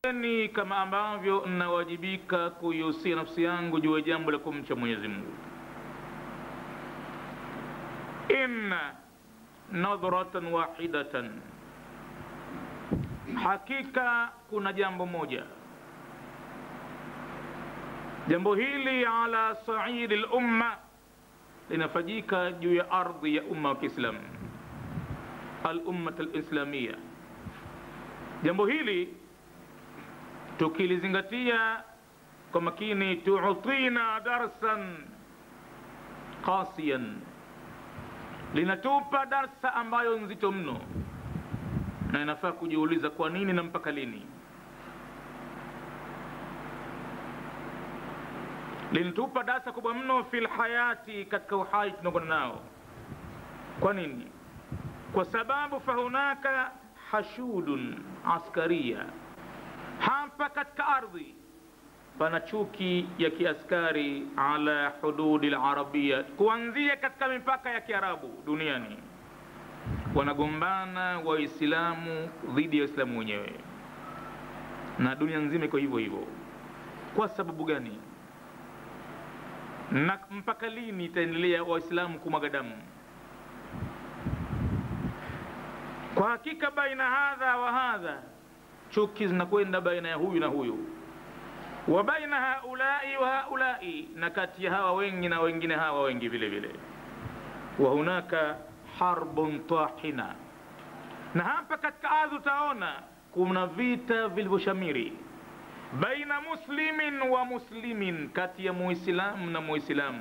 ni kama ambavyo nawajibika kuihusia nafsi yangu juu ya jambo la kumcha Mwenyezi Mungu. Inna nadhratan wahidatan, hakika kuna jambo moja. Jambo hili ala saidi lumma, linafanyika juu ya ardhi ya umma wa Kiislamu, alummat alislamia. Jambo hili tukilizingatia kwa makini, tuutina darsan qasiyan, linatupa darsa ambayo nzito mno, na inafaa kujiuliza kwa nini na mpaka lini. Linatupa darsa kubwa mno fil hayati, katika uhai tunakwenda nao. Kwa nini? Kwa sababu fahunaka hashudun askaria hapa katika ardhi pana chuki ya kiaskari ala hududi larabia, kuanzia katika mipaka ya Kiarabu duniani. Wanagombana Waislamu dhidi ya Waislamu wenyewe, na dunia nzima iko hivyo hivyo. Kwa sababu gani? Na mpaka lini itaendelea Waislamu kumwaga damu? Kwa hakika baina hadha wa hadha chuki zinakwenda baina ya huyu na huyu, wa baina haulai wa haulai, na kati ya hawa wengi na wengine hawa wengi vile vile. Wa hunaka harbun tahina, na hapa katika ardhi utaona kuna vita vilivyoshamiri baina muslimin wa muslimin, kati ya muislamu na muislamu.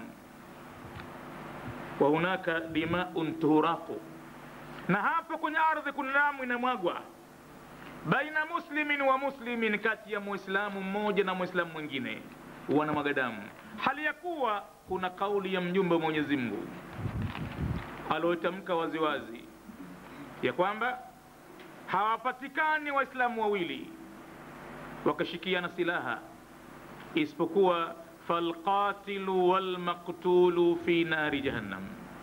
Wa hunaka dimaun tuhuraqu, na hapa kwenye ardhi kuna damu inamwagwa baina muslimin wa muslimin, kati ya muislamu mmoja na muislamu mwingine wanamwaga damu, hali ya kuwa kuna kauli ya mjumbe wa Mwenyezi Mungu aliotamka waziwazi ya kwamba hawapatikani waislamu wawili wakashikiana silaha isipokuwa falqatilu walmaktulu fi nari jahannam,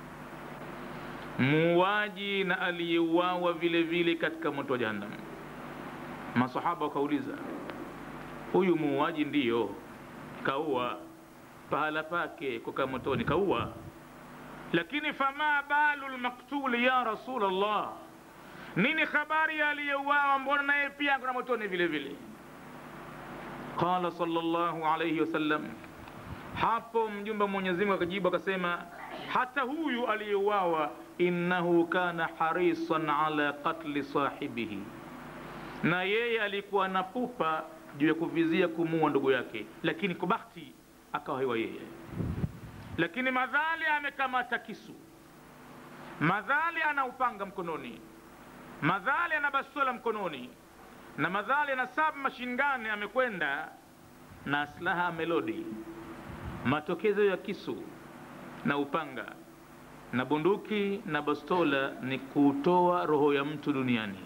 muuaji na aliyeuawa vile vile katika moto wa jahannam. Masahaba wakauliza, huyu muuaji ndiyo kaua, pahala pake kukaa motoni kaua, lakini fama balu lmaktuli ya Rasulullah, nini habari ya aliyeuawa? Mbona naye pia kuna motoni vile vile? Qala sallallahu alayhi wasallam, hapo mjumbe wa Mwenyezi Mungu akajibu akasema, hata huyu aliyeuawa, innahu kana harisan ala qatli sahibihi na yeye alikuwa na pupa juu ya kuvizia kumuua ndugu yake, lakini kwa bahati akawa hewa yeye. Lakini madhali amekamata kisu, madhali ana upanga mkononi, madhali ana bastola mkononi, na madhali ana sub machine gun, amekwenda na silaha amelodi, matokezo ya kisu na upanga na bunduki na bastola ni kutoa roho ya mtu duniani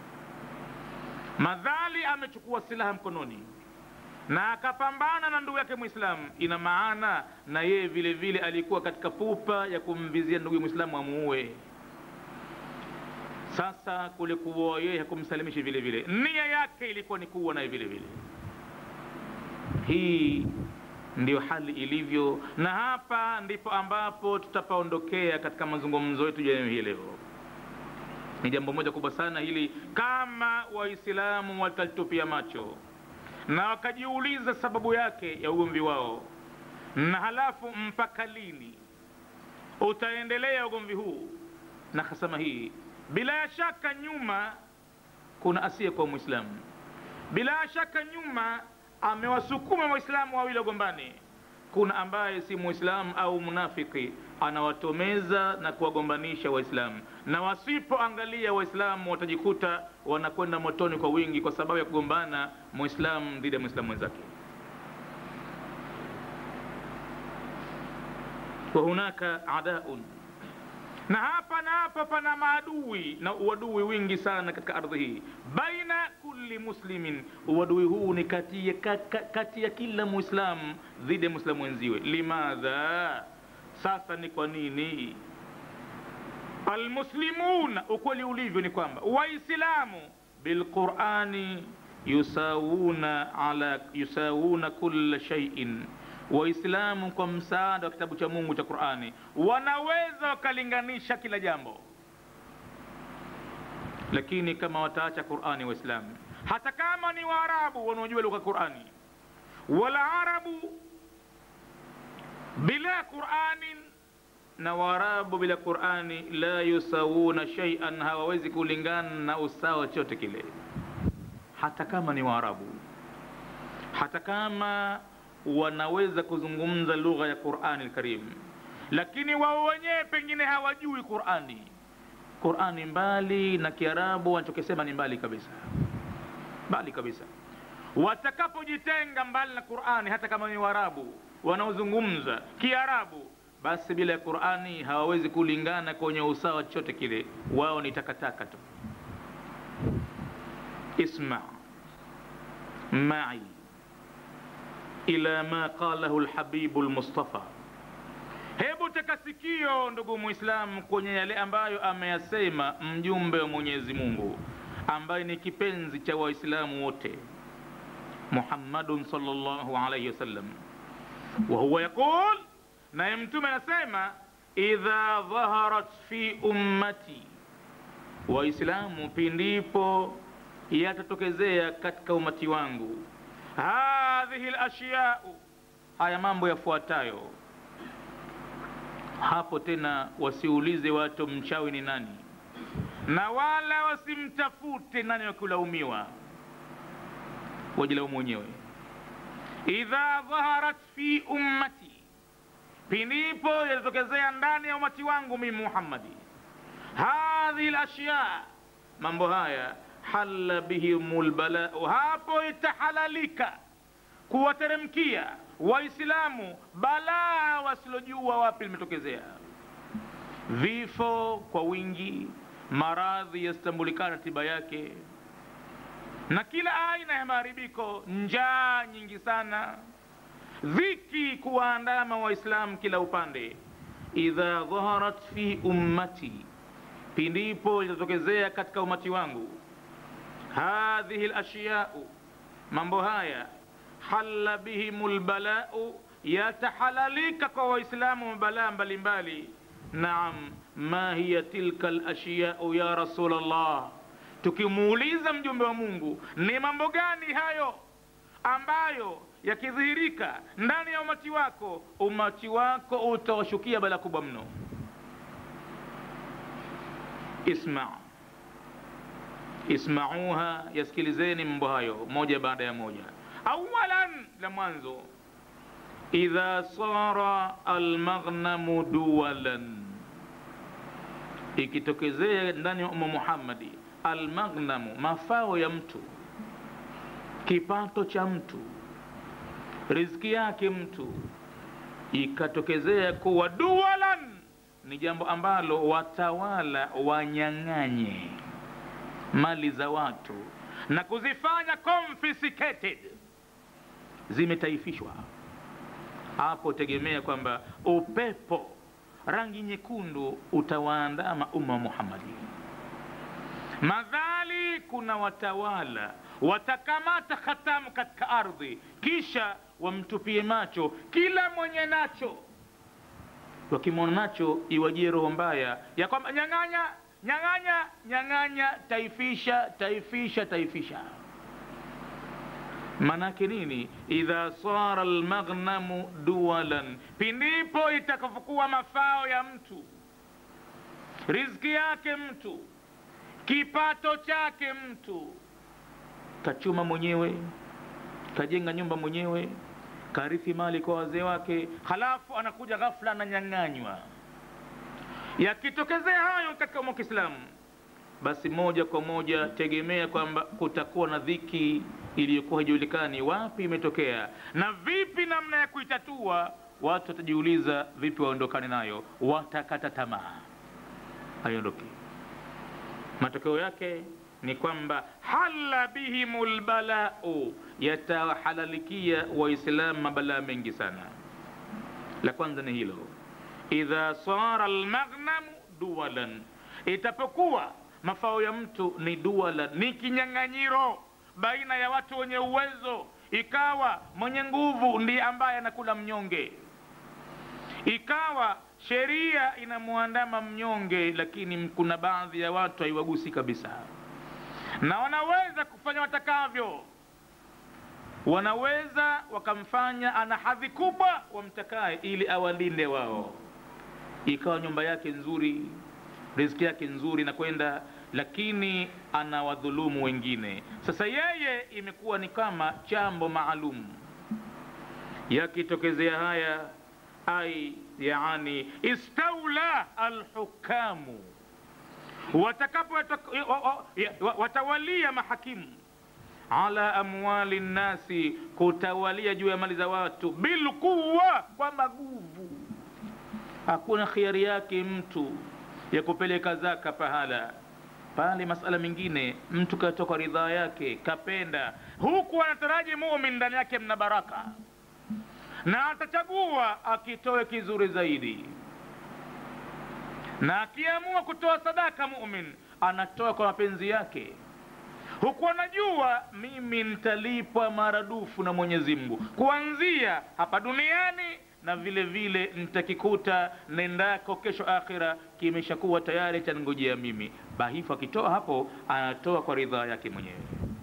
madhali amechukua silaha mkononi na akapambana na ndugu yake Mwislamu, ina maana na yeye vile vile alikuwa katika pupa ya kumvizia ndugu Mwislamu amuue. Sasa kule kuua yeye hakumsalimishi vile vile, nia yake ilikuwa ni kuua naye vile vile. Hii ndiyo hali ilivyo, na hapa ndipo ambapo tutapaondokea katika mazungumzo yetu ya hii leo ni jambo moja kubwa sana hili, kama Waislamu watalitupia macho na wakajiuliza sababu yake ya ugomvi wao, na halafu mpaka lini utaendelea ugomvi huu na hasama hii. Bila shaka nyuma kuna asiye kwa Mwislamu, bila shaka nyuma amewasukuma Waislamu wawili wagombane. Kuna ambaye si Mwislamu au munafiki anawatomeza na kuwagombanisha Waislamu, na wasipoangalia Waislamu watajikuta wanakwenda motoni kwa wingi, kwa sababu ya kugombana Mwislamu dhidi ya Mwislamu mwenzake. wa hunaka adaun, na hapa na hapa pana maadui na uadui wingi sana katika ardhi hii, baina kulli muslimin. Uadui huu ni kati ya, kati ya kila Muislamu dhidi ya Muislamu wenziwe. Limadha sasa ni kwa nini? Almuslimuna, ukweli ulivyo ni kwamba Waislamu bilqurani yusawuna ala yusawuna kulla shay'in waislamu kwa msaada wa kitabu cha mungu cha qurani wanaweza wakalinganisha kila jambo lakini kama wataacha qurani waislamu hata kama ni waarabu wanaojua lugha qurani wala arabu bila quranin na waarabu bila qurani la yusawuna shaian hawawezi kulingana na usawa chote kile hata kama ni waarabu hata kama wanaweza kuzungumza lugha ya qurani lkarim lakini wao wenyewe pengine hawajui qurani qurani mbali na kiarabu wanachokisema ni mbali kabisa mbali kabisa watakapojitenga mbali na qurani hata kama ni waarabu wanaozungumza kiarabu basi bila ya qurani hawawezi kulingana kwenye usawa chochote kile wao ni takataka tu isma mai ila ma qalahu lhabibu lmustafa hebu teka sikio ndugu muislamu kwenye yale ambayo ameyasema mjumbe wa mwenyezi mungu ambaye ni kipenzi cha waislamu wote muhammadun salllahu alaihi wasallam wahuwa yaqul naye mtume anasema idha dhaharat fi ummati waislamu pindipo yatatokezea katika umati wangu hadhihi lashyau haya mambo yafuatayo hapo tena wasiulize watu mchawi ni nani na wala wasimtafute nani wakulaumiwa wajilaumu wenyewe idha dhaharat fi ummati pindipo yatatokezea ndani ya umati wangu mimi muhammadi hadhihi lashya mambo haya halla bihim lbalau hapo itahalalika kuwateremkia waislamu balaa wasilojua wapi limetokezea vifo kwa wingi maradhi yasitambulikana tiba yake na kila aina ya maharibiko njaa nyingi sana dhiki kuwaandama waislamu kila upande idha dhaharat fi ummati pindipo litatokezea katika umati wangu hadhihi lashyau mambo haya halla bihim lbalau yatahalalika kwa waislamu mabalaa mbalimbali naam ma hiya tilka lashyau ya rasul llah tukimuuliza mjumbe wa mungu ni mambo gani hayo ambayo yakidhihirika ndani ya umati wako umati wako utawashukia bala kubwa mno isma ismauha yasikilizeni mambo hayo moja baada ya moja awalan la mwanzo idha sara almaghnamu duwalan ikitokezea ndani ya umma muhammadi almaghnamu mafao ya mtu kipato cha mtu riziki yake mtu ikatokezea kuwa duwalan ni jambo ambalo watawala wanyang'anye mali za watu na kuzifanya confiscated zimetaifishwa hapo tegemea kwamba upepo rangi nyekundu utawaandama umma wa muhammadi madhali kuna watawala watakamata khatamu katika ardhi kisha wamtupie macho kila mwenye nacho wakimwona nacho iwajie roho mbaya ya kwamba nyang'anya nyang'anya nyang'anya taifisha taifisha taifisha manake nini idha sara lmaghnamu duwalan pindipo itakapokuwa mafao ya mtu riziki yake mtu kipato chake mtu kachuma mwenyewe kajenga nyumba mwenyewe karithi mali kwa wazee wake halafu anakuja ghafla ananyang'anywa yakitokezea hayo katika umma wa kiislamu basi moja kwa moja tegemea kwamba kutakuwa na dhiki iliyokuwa haijulikani wapi imetokea na vipi namna ya kuitatua watu watajiuliza vipi waondokane nayo watakata tamaa haiondoki matokeo yake ni kwamba hala bihimu lbalau yatahalalikia waislamu mabalaa mengi sana la kwanza ni hilo idha sara lmaghnamu duwalan itapokuwa mafao ya mtu ni duwalan ni kinyang'anyiro baina ya watu wenye uwezo ikawa mwenye nguvu ndiye ambaye anakula mnyonge ikawa sheria inamwandama mnyonge lakini kuna baadhi ya watu haiwagusi kabisa na wanaweza kufanya watakavyo wanaweza wakamfanya ana hadhi kubwa wamtakae ili awalinde wao ikawa nyumba yake nzuri riziki yake nzuri na kwenda lakini anawadhulumu wengine sasa yeye imekuwa ni kama chambo maalum yakitokezea haya ai yani istaula alhukamu watakapo watawalia mahakimu ala amwali nnasi kutawalia juu ya mali za watu bilquwa kwa maguvu hakuna khiari yake mtu ya kupeleka zaka pahala pale masala mengine mtu katoka ridhaa yake kapenda huku anataraji mumin ndani yake mna baraka na atachagua akitoe kizuri zaidi na akiamua kutoa sadaka mumin anatoa kwa mapenzi yake huku anajua mimi nitalipwa maradufu na mwenyezi mungu kuanzia hapa duniani na vile vile nitakikuta nendako kesho akhira kimeshakuwa tayari chaningojea mimi bahifu akitoa hapo anatoa kwa ridhaa yake mwenyewe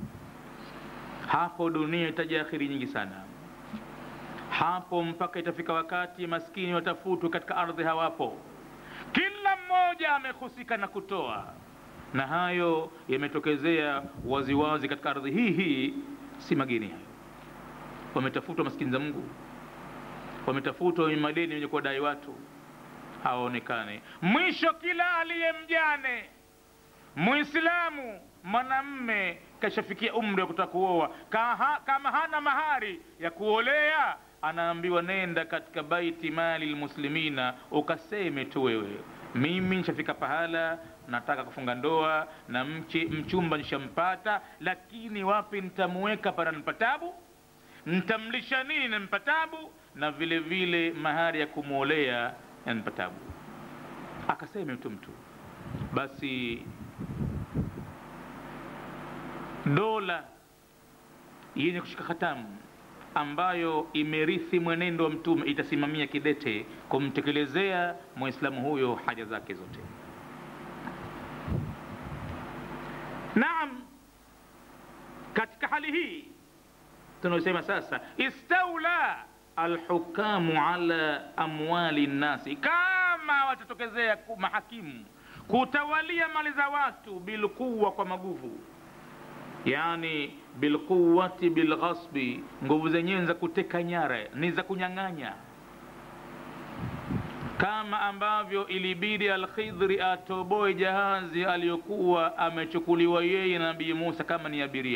hapo dunia itaja akhiri nyingi sana hapo mpaka itafika wakati maskini watafutwe katika ardhi hawapo kila mmoja amehusika na kutoa na hayo yametokezea waziwazi katika ardhi hii hii si mageni hayo wametafutwa maskini za mungu wametafutwa wenye madeni wenye kuwadai watu hawaonekane mwisho kila aliye mjane mwislamu mwanamme kashafikia umri wa kutaka kuoa kama hana mahari ya kuolea anaambiwa nenda katika baiti mali lmuslimina ukaseme tu wewe mimi nishafika pahala nataka kufunga ndoa na mche, mchumba nishampata lakini wapi nitamuweka para nipatabu ntamlisha nini na mpatabu na vile vile mahari ya kumwolea ya nipatabu akaseme mtu mtu basi dola yenye kushika hatamu ambayo imerithi mwenendo wa mtume itasimamia kidete kumtekelezea mwislamu huyo haja zake zote naam katika hali hii tunaosema sasa istaula alhukamu ala amwali nnasi kama watatokezea mahakimu kutawalia mali za watu bilquwa kwa maguvu yani bilquwati bilghasbi nguvu zenyewe za kuteka nyara ni za kunyang'anya kama ambavyo ilibidi alkhidhri atoboe jahazi aliyokuwa amechukuliwa yeye na nabii musa kama ni abiria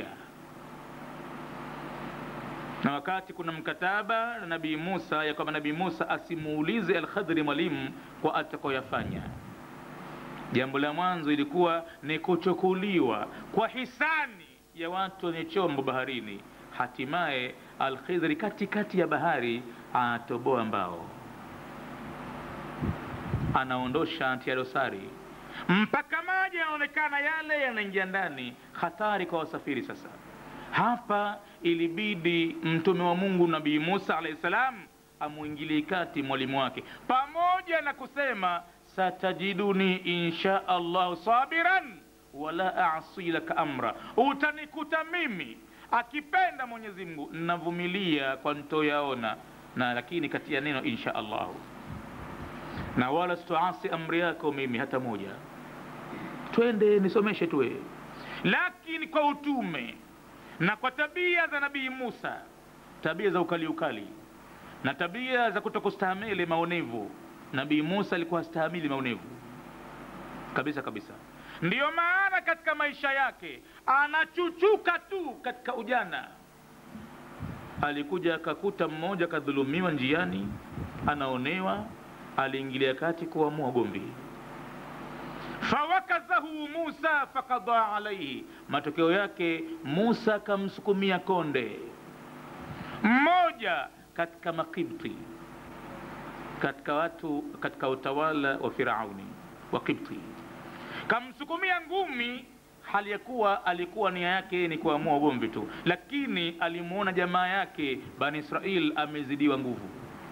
na wakati kuna mkataba na nabii musa ya kwamba nabii musa asimuulize alkhadhri mwalimu kwa atakoyafanya jambo la mwanzo ilikuwa ni kuchukuliwa kwa hisani ya watu wenye chombo baharini hatimaye alkhidhri katikati ya bahari anatoboa mbao anaondosha antia dosari mpaka maji yanaonekana yale yanaingia ndani hatari kwa wasafiri sasa hapa ilibidi mtume wa mungu nabii musa alahi salam amwingilie kati mwalimu wake pamoja na kusema satajiduni insha allahu sabiran wala asi laka amra utanikuta mimi akipenda mwenyezi mungu navumilia kwa ntoyaona na lakini kati ya neno insha allahu na wala sitoasi amri yako mimi hata moja twende nisomeshe tuwe lakini kwa utume na kwa tabia za nabii musa tabia za ukali ukali na tabia za kutokustahamili maonevu nabii musa alikuwa hastahamili maonevu kabisa kabisa ndiyo maana katika maisha yake anachuchuka tu katika ujana alikuja akakuta mmoja akadhulumiwa njiani anaonewa aliingilia kati kuamua gomvi fawakazahu musa fakadha alaihi matokeo yake musa akamsukumia konde mmoja katika makibti katika watu katika utawala wa firauni wa kibti kamsukumia ngumi hali ya kuwa alikuwa nia yake ni kuamua ugomvi tu lakini alimuona jamaa yake bani israil amezidiwa nguvu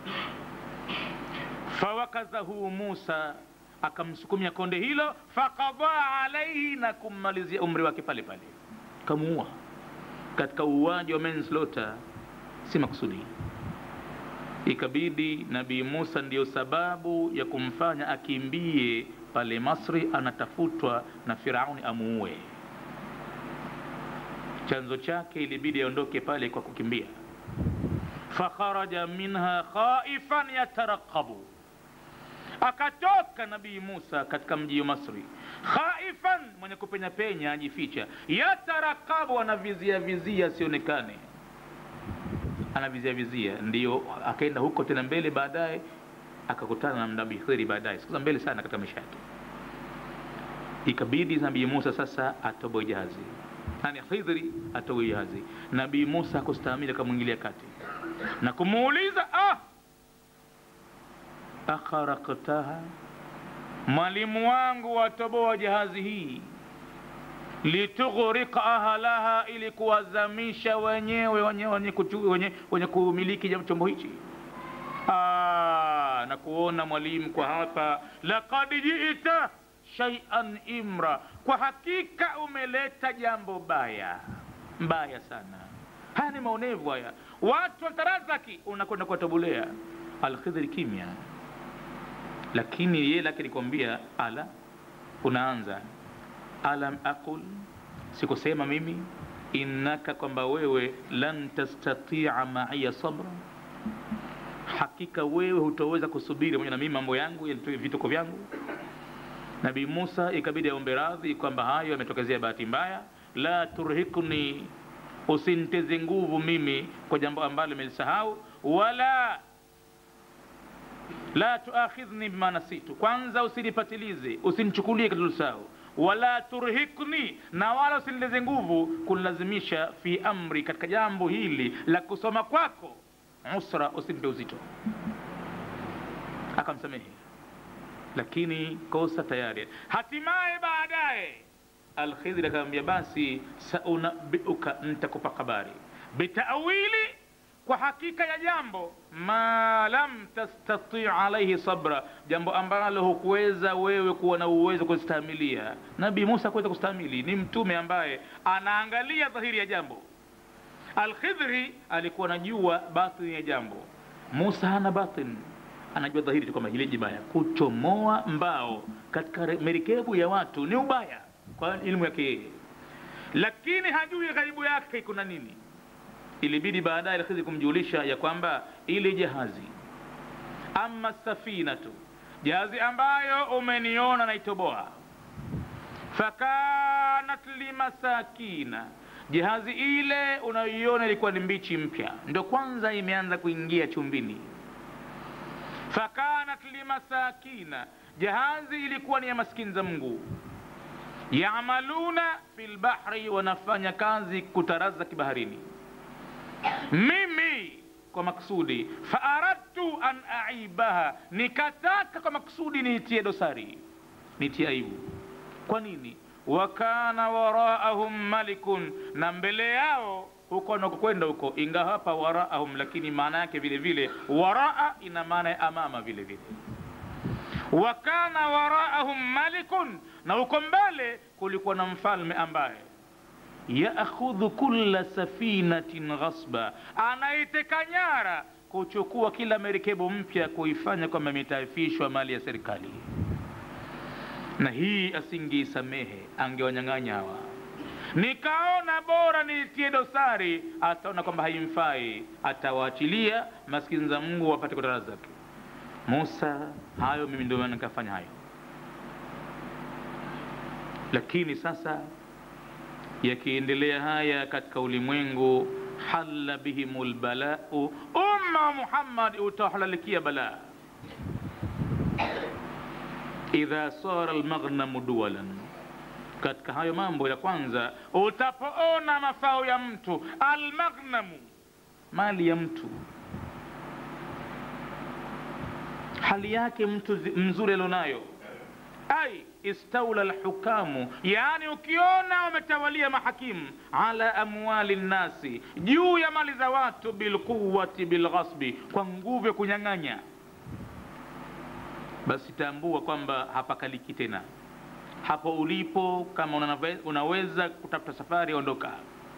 fawakazahu musa akamsukumia konde hilo fakadha alaihi na kummalizia umri wake pale pale kamuua katika uuaji wa manslaughter si makusudi ikabidi nabii musa ndiyo sababu ya kumfanya akimbie pale masri anatafutwa na firauni amuue chanzo chake ilibidi aondoke pale kwa kukimbia fakharaja minha khaifan yatarakabu akatoka nabii musa katika mji wa masri khaifan mwenye kupenya penya ajificha yatarakabu anavizia vizia asionekane anavizia vizia ndiyo akaenda huko tena mbele baadaye akakutana na nabii khidri baadaye siku za mbele sana katika maisha yake ikabidi nabii musa sasa atoboe jahazi nani khidri atoboe jahazi nabii musa akustahimili akamwingilia kati na kumuuliza ah akharaktaha mwalimu wangu watoboa jahazi hii litughriqa ahlaha ili kuwazamisha wenyewe wenye, wenye, kuchu, wenye, wenye kumiliki chombo hichi ah, na kuona mwalimu kwa hapa laqad jita shaian imra kwa hakika umeleta jambo baya mbaya sana haya ni maonevu haya watu watarazaki unakwenda kuwatobulea alkhidhri kimya lakini yeye lake nikwambia ala unaanza alam aqul sikusema mimi innaka kwamba wewe lan tastatia maiya sabra hakika wewe hutoweza kusubiri pamoja na mimi mambo yangu vituko vyangu nabii musa ikabidi aombe radhi kwamba hayo yametokezea bahati mbaya la turhikni usiniteze nguvu mimi kwa jambo ambalo imelisahau wala la tuakhidhni bima nasitu kwanza usinipatilize usinichukulie katulusahau wala turhikni na wala usinileze nguvu kunilazimisha fi amri katika jambo hili la kusoma kwako usra usimpe uzito akamsamehe lakini kosa tayari hatimaye baadaye alkhidri akamwambia basi saunabiuka ntakupa habari bitawili kwa hakika ya jambo ma lam tastati alaihi sabra jambo ambalo hukuweza wewe kuwa na uwezo kustahimilia nabii musa kuweza kustahimili ni mtume ambaye anaangalia dhahiri ya jambo alkhidri alikuwa anajua batini ya jambo musa hana batin anajua dhahiri tu kwamba hili jibaya kuchomoa mbao katika merikebu ya watu ni ubaya kwa ilmu yake yeye lakini hajui ghaibu yake kuna nini ilibidi baadaye alkhidri kumjulisha ya kwamba ile jahazi ama safinatu jahazi ambayo umeniona naitoboa fakanat limasakina jahazi ile unayoiona ilikuwa ni mbichi mpya ndo kwanza imeanza kuingia chumbini fakanat limasakina jahazi ilikuwa ni ya maskini za mungu yamaluna fi lbahri wanafanya kazi kutarazaki baharini mimi kwa maksudi faaradtu an aibaha nikataka kwa maksudi niitie dosari nitie aibu kwa nini wakana waraahum malikun na mbele yao huko nakokwenda huko ingawa hapa waraahum lakini maana yake vile vile waraa ina maana ya amama vile vile wakana waraahum malikun na huko mbele kulikuwa na mfalme ambaye yaakhudhu kulla safinatin ghasba anaiteka nyara kuchukua kila merikebu mpya kuifanya kwamba imetaifishwa mali ya serikali na hii asingeisamehe angewanyang'anya hawa nikaona bora niitie dosari ataona kwamba haimfai atawaachilia maskini za mungu wapate kutarazaki musa hayo mimi ndio maana nikafanya hayo lakini sasa yakiendelea haya katika ulimwengu halla bihim lbalau umma muhammad utahalalikia balaa idha sara lmaghnamu duwalan katika hayo mambo ya kwanza utapoona mafao ya mtu almaghnamu mali ya mtu hali yake mtu zi- mzuri alionayo ai istaula lhukamu, yaani ukiona wametawalia mahakimu ala amwali nnasi, juu ya mali za watu, bilquwati bilghasbi, kwa nguvu ya kunyang'anya, basi tambua kwamba hapakaliki tena hapo ulipo. Kama unave, unaweza kutafuta safari, ondoka,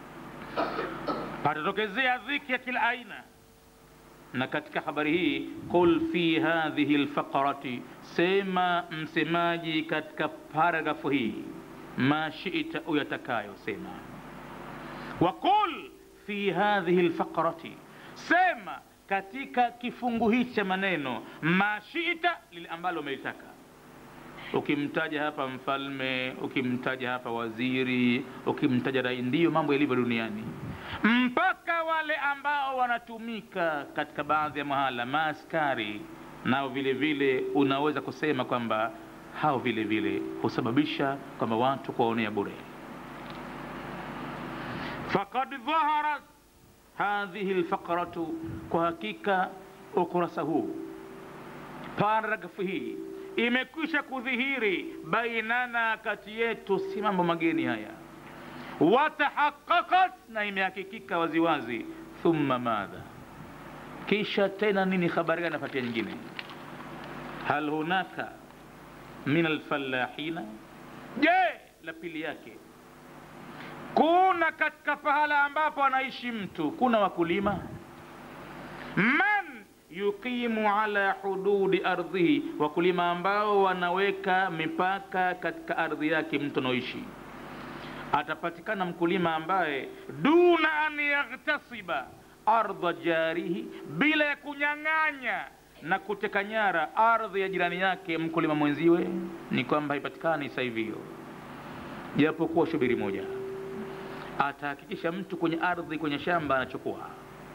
patatokezea dhiki ya kila aina na katika habari hii qul fi hadhihi lfaqrati, sema msemaji katika paragrafu hii ma shita, uyatakayo sema. Wa qul fi hadhihi lfaqrati, sema katika kifungu hichi cha maneno ma shita, lile ambalo umelitaka. Ukimtaja hapa mfalme, ukimtaja hapa waziri, ukimtaja rai, ndiyo mambo yalivyo duniani mpaka wale ambao wanatumika katika baadhi ya mahala maaskari, nao vile vile unaweza kusema kwamba hao vile vile husababisha kwamba watu kuwaonea bure. Faqad dhaharat hadhihi lfaqratu, kwa hakika ukurasa huu paragrafu hii imekwisha kudhihiri bainana, kati yetu, si mambo mageni haya watahaqaqat na imehakikika waziwazi. Thumma madha, kisha tena nini? Habari gani napatia nyingine? Hal hunaka min alfallahina, je, la pili yake kuna katika pahala ambapo anaishi mtu kuna wakulima man yuqimu ala hududi ardhihi, wakulima ambao wanaweka mipaka katika ardhi yake mtu anaoishi atapatikana mkulima ambaye duna an yaghtasiba ardha jarihi, bila ya kunyang'anya na kuteka nyara ardhi ya jirani yake mkulima mwenziwe, ni kwamba haipatikani sasa hivi hiyo, japokuwa shubiri moja atahakikisha mtu kwenye ardhi, kwenye shamba anachukua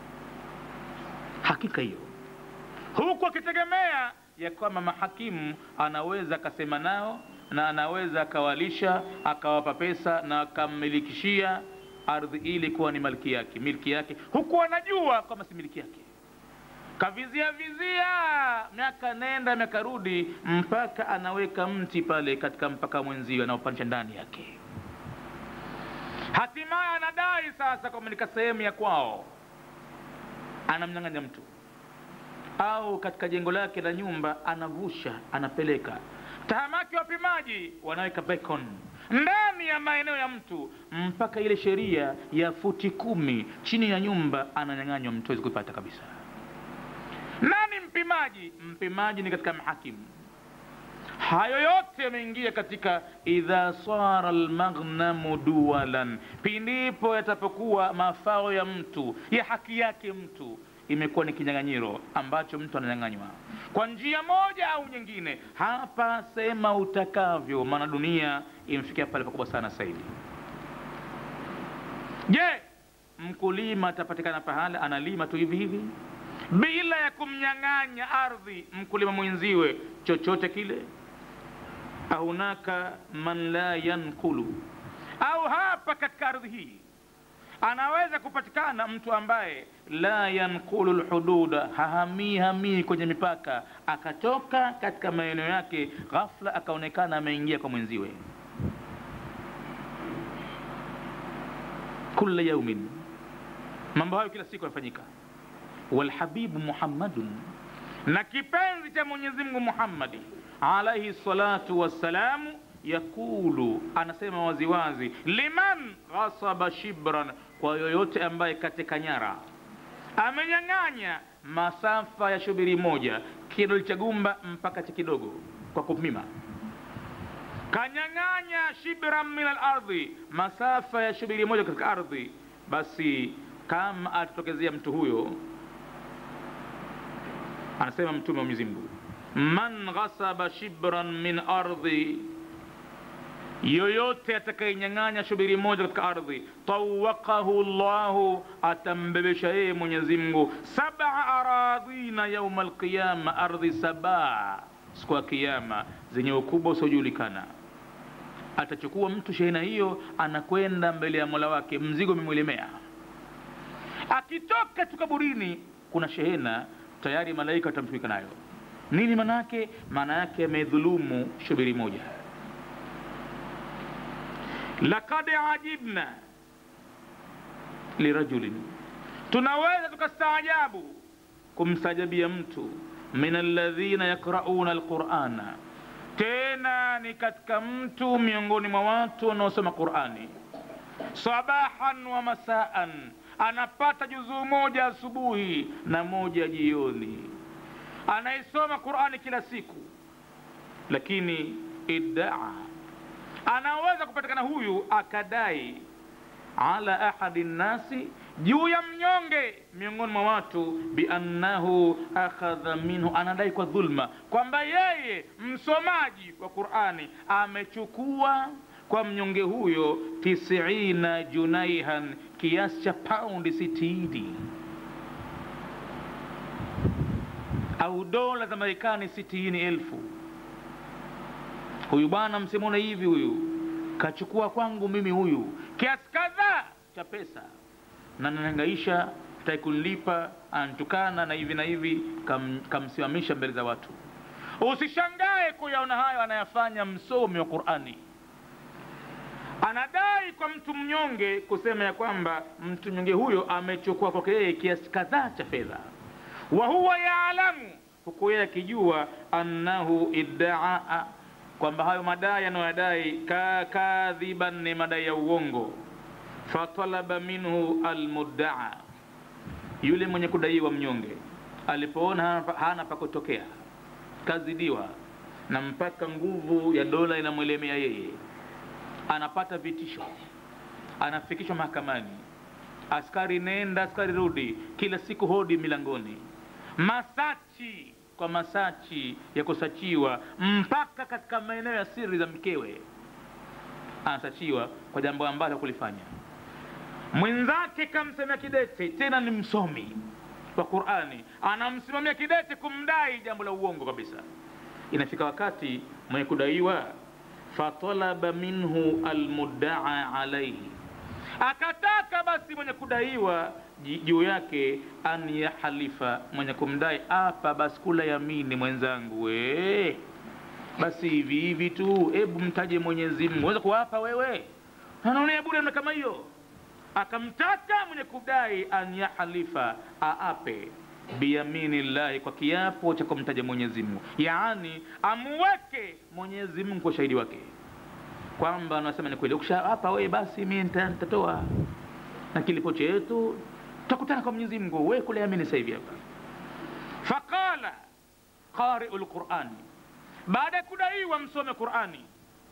hakika hiyo, huku akitegemea ya kwamba mahakimu anaweza akasema nao na anaweza akawalisha akawapa pesa na akammilikishia ardhi ili kuwa ni milki yake, milki yake, huku anajua kwamba si milki yake. Kavizia vizia miaka nenda miaka rudi, mpaka anaweka mti pale katika mpaka mwenziwe anaopanisha ndani yake. Hatimaye anadai sasa kwamba nika sehemu ya kwao, anamnyang'anya mtu au katika jengo lake la nyumba anavusha, anapeleka tahamaki wapimaji wanaweka beacon ndani ya maeneo ya mtu mpaka ile sheria ya futi kumi chini ya nyumba ananyang'anywa mtu, hawezi kuipata kabisa. Nani mpimaji? Mpimaji ni katika mahakimu. Hayo yote yameingia katika idha sara almaghnamu duwalan, pindipo yatapokuwa mafao ya mtu ya haki yake mtu imekuwa ni kinyang'anyiro ambacho mtu ananyang'anywa kwa njia moja au nyingine. Hapa sema utakavyo, maana dunia imefikia pale pakubwa sana sasa hivi. Je, mkulima atapatikana pahala analima tu hivi hivi bila ya kumnyang'anya ardhi mkulima mwenziwe chochote kile? Ahunaka man la yankulu, au hapa katika ardhi hii anaweza kupatikana mtu ambaye la yankulu lhududa, hahamii hamii kwenye mipaka, akatoka katika maeneo yake, ghafla akaonekana ameingia kwa mwenziwe. Kula yaumin, mambo hayo kila siku yanafanyika. Walhabibu Muhammadun, na kipenzi cha Mwenyezi Mungu Muhammadi alaihi salatu wassalamu yakulu anasema waziwazi, liman ghasaba shibran, kwa yoyote ambaye kateka nyara amenyang'anya masafa ya shubiri moja, kidole cha gumba mpaka cha kidogo kwa kupima, kanyang'anya shibran min alardhi, masafa ya shubiri moja katika ardhi, basi kama atatokezea mtu huyo, anasema Mtume wa Mwenyezi Mungu, man ghasaba shibran min ardhi yoyote atakayenyang'anya shubiri moja katika ardhi, tawakahu llahu, atambebesha yeye Mwenyezi Mungu sab'a aradhina yauma alqiyama, ardhi saba siku ya Kiyama zenye ukubwa usiojulikana. Atachukua mtu shehena hiyo, anakwenda mbele ya mola wake, mzigo umemwelemea. Akitoka tu kaburini, kuna shehena tayari, malaika watamtumika nayo. Nini maana yake? Maana yake amedhulumu shubiri moja lakad ajibna lirajulin tunaweza tukastaajabu kumstajabia mtu min alladhina yakrauna alqurana tena ni katika mtu miongoni mwa watu wanaosoma qurani sabahan wa masaan anapata juzuu moja asubuhi na moja jioni anaisoma qurani kila siku lakini iddaa anaweza kupatikana huyu akadai ala ahadi nnasi juu ya mnyonge miongoni mwa watu biannahu akhadha minhu anadai kwa dhulma kwamba yeye msomaji wa qurani amechukua kwa mnyonge huyo tisiina junaihan kiasi cha paundi sitini au dola za marekani sitini elfu huyu bwana msimone hivi huyu kachukua kwangu mimi huyu kiasi kadhaa cha pesa na nanangaisha tai kunlipa antukana na hivi na hivi kam, kamsimamisha mbele za watu usishangae kuyaona hayo anayafanya msomi wa qurani anadai kwa mtu mnyonge kusema ya kwamba mtu mnyonge huyo amechukua kwake yeye kiasi kadhaa cha fedha wa huwa yaalamu huku yeye akijua annahu iddaa kwamba hayo madai anayoyadai ka kadhiban ni madai ya uongo fatalaba minhu almuddaa yule mwenye kudaiwa mnyonge alipoona hana, hana pa kutokea kazidiwa na mpaka nguvu ya dola inamwelemea yeye anapata vitisho anafikishwa mahakamani askari nenda askari rudi kila siku hodi milangoni masachi kwa masachi ya kusachiwa mpaka katika maeneo ya siri za mkewe anasachiwa kwa jambo ambalo kulifanya mwenzake kamsemea kidete tena ni msomi wa qurani anamsimamia kidete kumdai jambo la uongo kabisa inafika wakati mwenye kudaiwa fatalaba minhu almuddaa alaihi akataka basi mwenye kudaiwa juu yake an yahalifa mwenye kumdai apa basi kula yamini mwenzangu we basi hivi hivi tu hebu mtaje mwenyezi mungu weza kuwapa wewe anaonea bure na kama hiyo akamtaka mwenye kudai an yahalifa aape biyamini llahi kwa kiapo cha kumtaja mwenyezi mungu yaani amuweke mwenyezi mungu kwa shahidi wake kwamba anasema ni kweli ukishaapa wewe basi mi nitatoa na kilipo chetu tutakutana kwa mwenyezi mungu we kule amini sasa hivi hapa faqala qariu lqurani baada ya kudaiwa msome qurani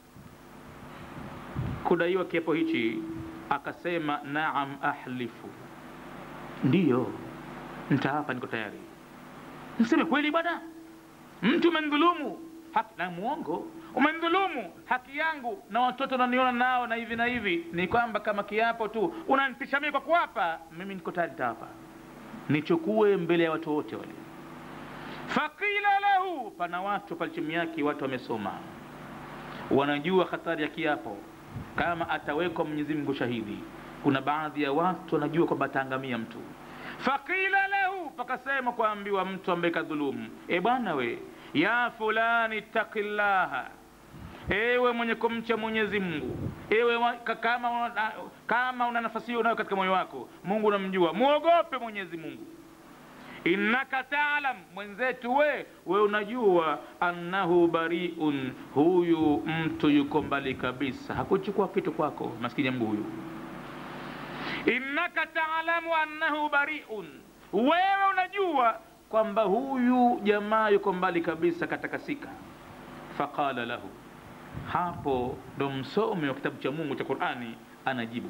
kudaiwa kiapo hichi akasema naam ahlifu ndiyo ntaapa niko tayari mseme kweli bwana mtu umendhulumu haki na muongo umendhulumu haki yangu na watoto naniona nao na hivi na hivi ni kwamba kama kiapo tu unanitisha mimi kwa kuapa mimi niko tayari nitaapa nichukue mbele ya watu wote wale faqila lahu pana watu pale chini yake watu wamesoma wanajua hatari ya kiapo kama atawekwa mwenyezi mungu shahidi kuna baadhi ya watu wanajua kwamba ataangamia mtu faqila lahu pakasema kuambiwa mtu ambaye kadhulumu e bwana we ya fulani taqillaha ewe mwenye kumcha mwenyezi mungu ewe wa, kama, una, kama una nafasi hiyo unayo katika moyo wako mungu unamjua muogope mwenyezi mungu innaka taalam mwenzetu we we unajua annahu bariun huyu mtu yuko mbali kabisa hakuchukua kitu kwako maskini ya mungu huyu innaka taalamu annahu bariun wewe unajua kwamba huyu jamaa yuko mbali kabisa katakasika faqala lahu hapo ndo msomi wa kitabu cha mungu cha qurani anajibu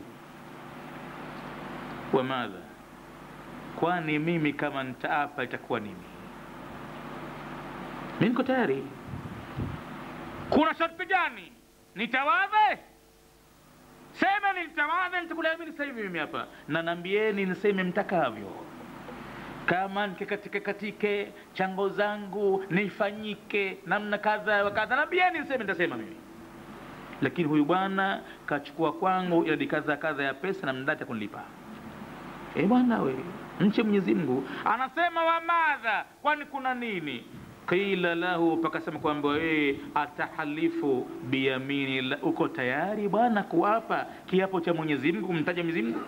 wamadha kwani mimi kama nitaapa itakuwa nini mi niko tayari kuna sharti gani nitawadhe sema nitawadhe nitakuliamini sasa hivi mimi hapa na nambieni niseme mtakavyo kama nikikatike katike chango zangu nifanyike namna kadha wa kadha nambieni niseme nitasema mimi lakini huyu bwana kachukua kwangu idadi kadha kadha ya pesa na mdati kunilipa e bwana we mche mwenyezi mungu anasema wamadha kwani kuna nini qila lahu pakasema kwamba yeye atahalifu biyamini la uko tayari bwana kuapa kiapo cha mwenyezi mungu kumtaja mwenyezi mungu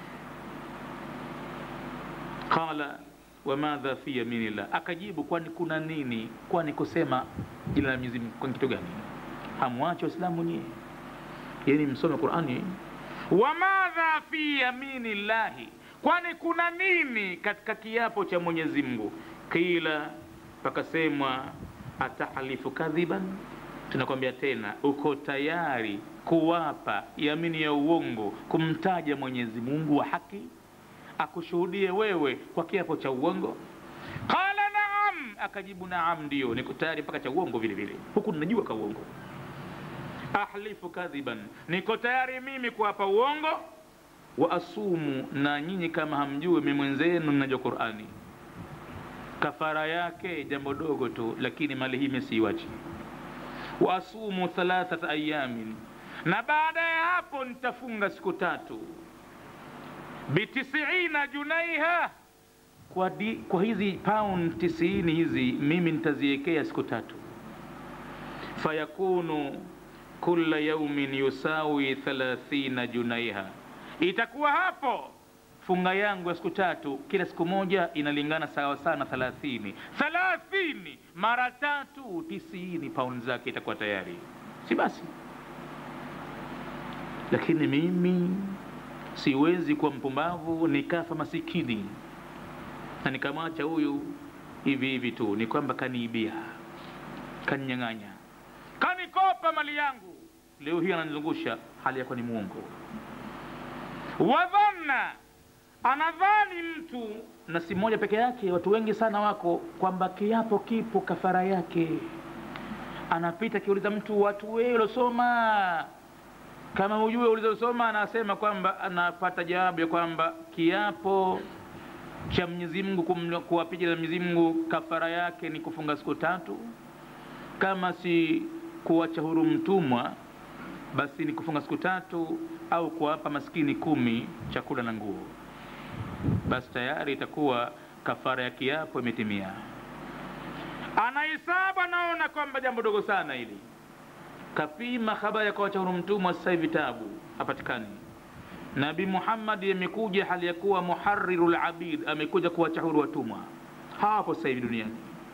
qala wamadha fi yaminillah akajibu kwani kuna nini kwani kusema jina la mwenyezi mungu kwani kitu gani hamwache waislamu nyie yani msome qurani wamadha fi yamini llahi kwani kuna nini katika kiapo cha mwenyezi mungu qila pakasemwa atahalifu kadhiban tunakwambia tena uko tayari kuwapa yamini ya uongo kumtaja mwenyezi mungu wa haki akushuhudie wewe kwa kiapo cha uongo qala naam akajibu naam ndio niko tayari mpaka cha uongo vile vile huku ninajua ka uongo ahlifu kadhiban niko tayari mimi kuwapa uongo wa asumu na nyinyi kama hamjui mi mwenzenu ninajua qurani kafara yake jambo dogo tu lakini mali hii mesiiwachi wa asumu thalathata ayamin na baada ya hapo nitafunga siku tatu bitisiina junaiha kwa, di, kwa hizi pound tisini hizi mimi nitaziwekea siku tatu fayakunu kula yaumin yusawi thalathina junaiha itakuwa hapo funga yangu ya siku tatu kila siku moja inalingana sawa sana thalathini thalathini mara tatu tisini pauni zake itakuwa tayari si basi lakini mimi siwezi kuwa mpumbavu nikafa masikini na nikamwacha huyu hivi hivi tu ni kwamba kaniibia kaninyang'anya kanikopa mali yangu leo hii ananizungusha hali yakuwa ni mwongo wadhanna anadhani mtu na si mmoja peke yake watu wengi sana wako kwamba kiapo kipo kafara yake anapita akiuliza mtu watu wewe uliosoma kama hujue ulizosoma anasema kwamba anapata jawabu ya kwamba kiapo cha Mwenyezi Mungu kuwapiga na Mwenyezi Mungu kafara yake ni kufunga siku tatu kama si kuwacha huru mtumwa basi ni kufunga siku tatu au kuwapa maskini kumi chakula na nguo basi tayari itakuwa kafara ya kiapo imetimia anahesabu anaona kwamba jambo dogo sana hili kapima habari ya kuwacha huru mtumwa sasa hivi tabu hapatikani nabi muhammadi amekuja hali ya kuwa muhariru labid amekuja kuwacha huru watumwa hawapo sasa hivi duniani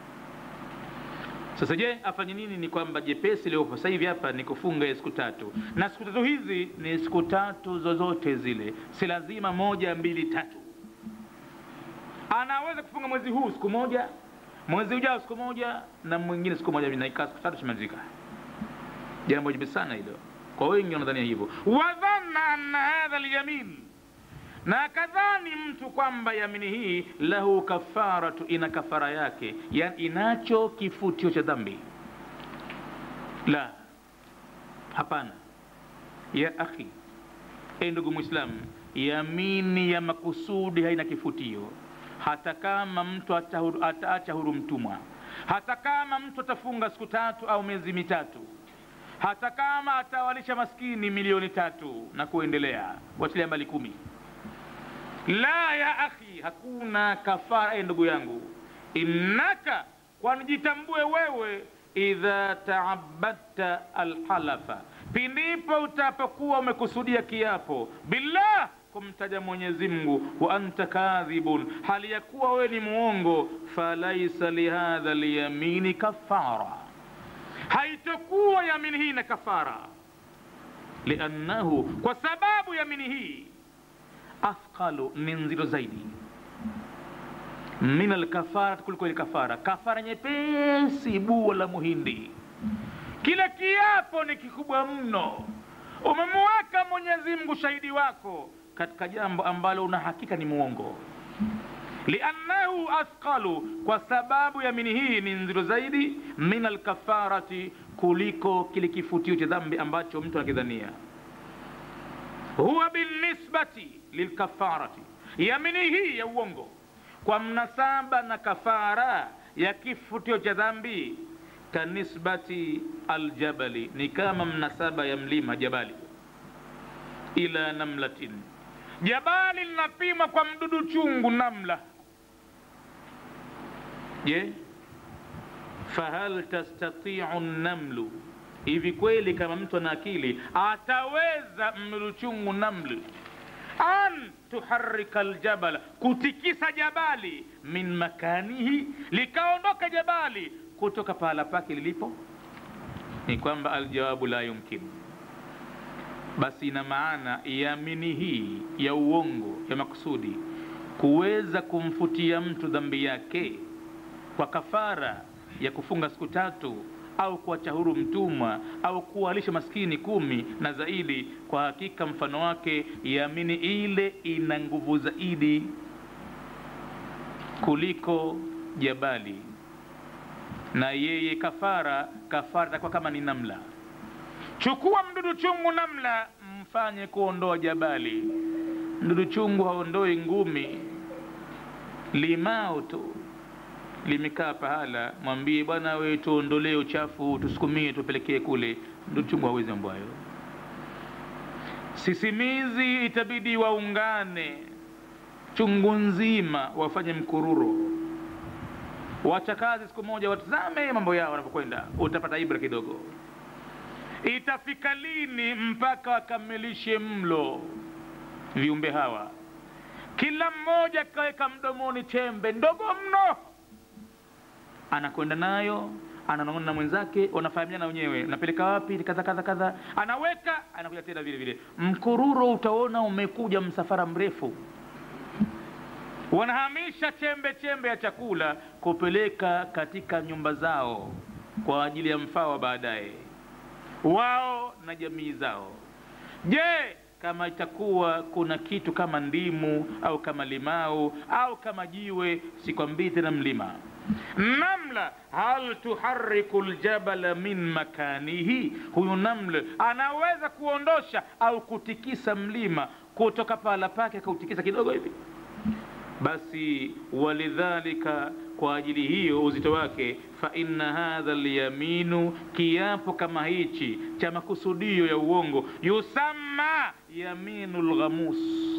sasa je afanye nini ni kwamba jepesi liopo sasa hivi hapa ni kufunga siku tatu na siku tatu hizi ni siku tatu zozote zile si lazima moja mbili tatu anaweza kufunga mwezi huu siku moja mwezi ujao siku moja na mwingine siku moja naikaa siku tatu shimalizika jambo jepesi sana hilo kwa wengi wanadhania hivyo wadhanna anna hadha lyamin na kadhani mtu kwamba yamini hii lahu kafaratu ina kafara yake yani inacho kifutio cha dhambi la hapana ya akhi e ndugu mwislamu yamini ya makusudi haina kifutio hata kama mtu ataacha huru mtumwa hata kama mtu atafunga siku tatu au miezi mitatu hata kama atawalisha maskini milioni tatu na kuendelea wachilia mbali kumi la ya akhi hakuna kafara e ndugu yangu innaka kwani jitambue wewe idha taabadta alhalafa pindipo utapokuwa umekusudia kiapo billah kumtaja mwenyezi mungu wa anta kadhibun hali ya kuwa wewe ni muongo falaisa lihadha lyamini kafara haitokuwa yamini hii na kafara liannahu kwa sababu yamini hii athqalu ni nzito zaidi min alkafara kuliko ile kafara kafara nyepesi bua la muhindi kile kiapo ni kikubwa mno umemweka mwenyezi mungu shahidi wako katika jambo ambalo una hakika ni muongo liannahu athqalu kwa sababu yamini hii ni nzito zaidi min alkafarati kuliko kile kifutio cha dhambi ambacho mtu anakidhania huwa binisbati lilkafarati yamini hii ya uongo kwa mnasaba na kafara ya kifutio cha dhambi kanisbati aljabali ni kama mnasaba ya mlima jabali ila namlatin jabali linapimwa kwa mdudu chungu namla je fahal tastatiu namlu hivi kweli kama mtu ana akili ataweza mluchungu namlu an tuharika ljabala kutikisa jabali min makanihi likaondoka jabali kutoka pahala pake lilipo ni kwamba aljawabu la yumkinu basi ina maana yamini hii ya uongo ya makusudi kuweza kumfutia mtu dhambi yake kwa kafara ya kufunga siku tatu au kuacha huru mtumwa au kuwalisha maskini kumi na zaidi kwa hakika mfano wake yamini ile ina nguvu zaidi kuliko jabali na yeye kafara kafara itakuwa kama ni namla chukua mdudu chungu namla mfanye kuondoa jabali mdudu chungu haondoi ngumi limao tu limekaa pahala mwambie bwana we tuondolee uchafu tusukumie tupelekee kule mdudu chungu hawezi mambo hayo sisimizi itabidi waungane chungu nzima wafanye mkururo wachakazi siku moja watazame mambo yao wanapokwenda utapata ibra kidogo itafika lini mpaka wakamilishe mlo viumbe hawa kila mmoja kaweka mdomoni chembe ndogo mno anakwenda nayo ananong'ona na mwenzake wanafahamiana wenyewe napeleka wapi kadha kadha kadha anaweka anakuja tena vile vile mkururo utaona umekuja msafara mrefu wanahamisha chembe chembe ya chakula kupeleka katika nyumba zao kwa ajili ya mfao wa baadaye wao na jamii zao je kama itakuwa kuna kitu kama ndimu au kama limau au kama jiwe sikwambii tena mlima namla hal tuhariku ljabala min makanihi huyu naml anaweza kuondosha au kutikisa mlima kutoka pahala pake akautikisa kidogo hivi basi walidhalika kwa ajili hiyo uzito wake fa inna hadha lyaminu kiapo kama hichi cha makusudio ya uongo yusamma yaminu lghamus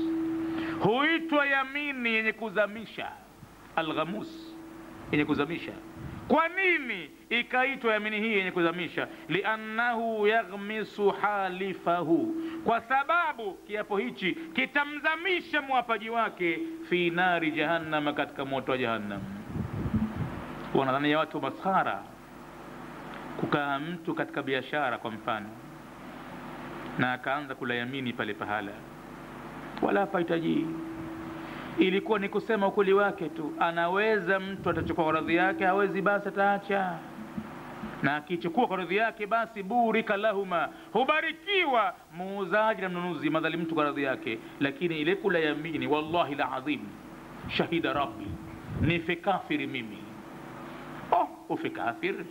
huitwa yamini yenye kuzamisha alghamus yenye kuzamisha kwa nini ikaitwa yamini hii yenye kuzamisha liannahu yaghmisu halifahu kwa sababu kiapo hichi kitamzamisha mwapaji wake fi nari jahannama katika moto wa jahannam wanadhania watu maskhara kukaa mtu katika biashara kwa mfano na akaanza kula yamini pale pahala wala hapahitaji ilikuwa ni kusema ukweli wake tu anaweza mtu atachukua kwa radhi yake hawezi basi ataacha na akichukua kwa radhi yake basi burika lahuma hubarikiwa muuzaji na mnunuzi madhali mtu kwa radhi yake lakini ile kula yamini wallahi ladhim shahida rabbi nife kafiri mimi oh ufe kafiri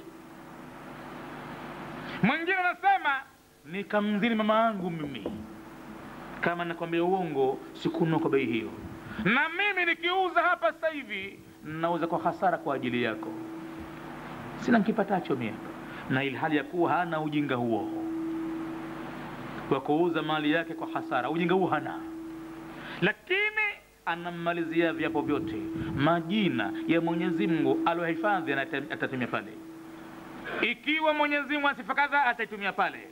mwingine anasema nikamzini mama yangu mimi kama nakwambia uongo sikunua kwa bei hiyo na mimi nikiuza hapa sasa hivi nauza kwa hasara kwa ajili yako sina nkipatacho mie na ilhali ya kuwa hana ujinga huo wa kuuza mali yake kwa hasara ujinga huo hana lakini anammalizia viapo vyote majina ya mwenyezi mungu aliohifadhi atatumia pale ikiwa mwenyezi mungu ana sifa kadha ataitumia pale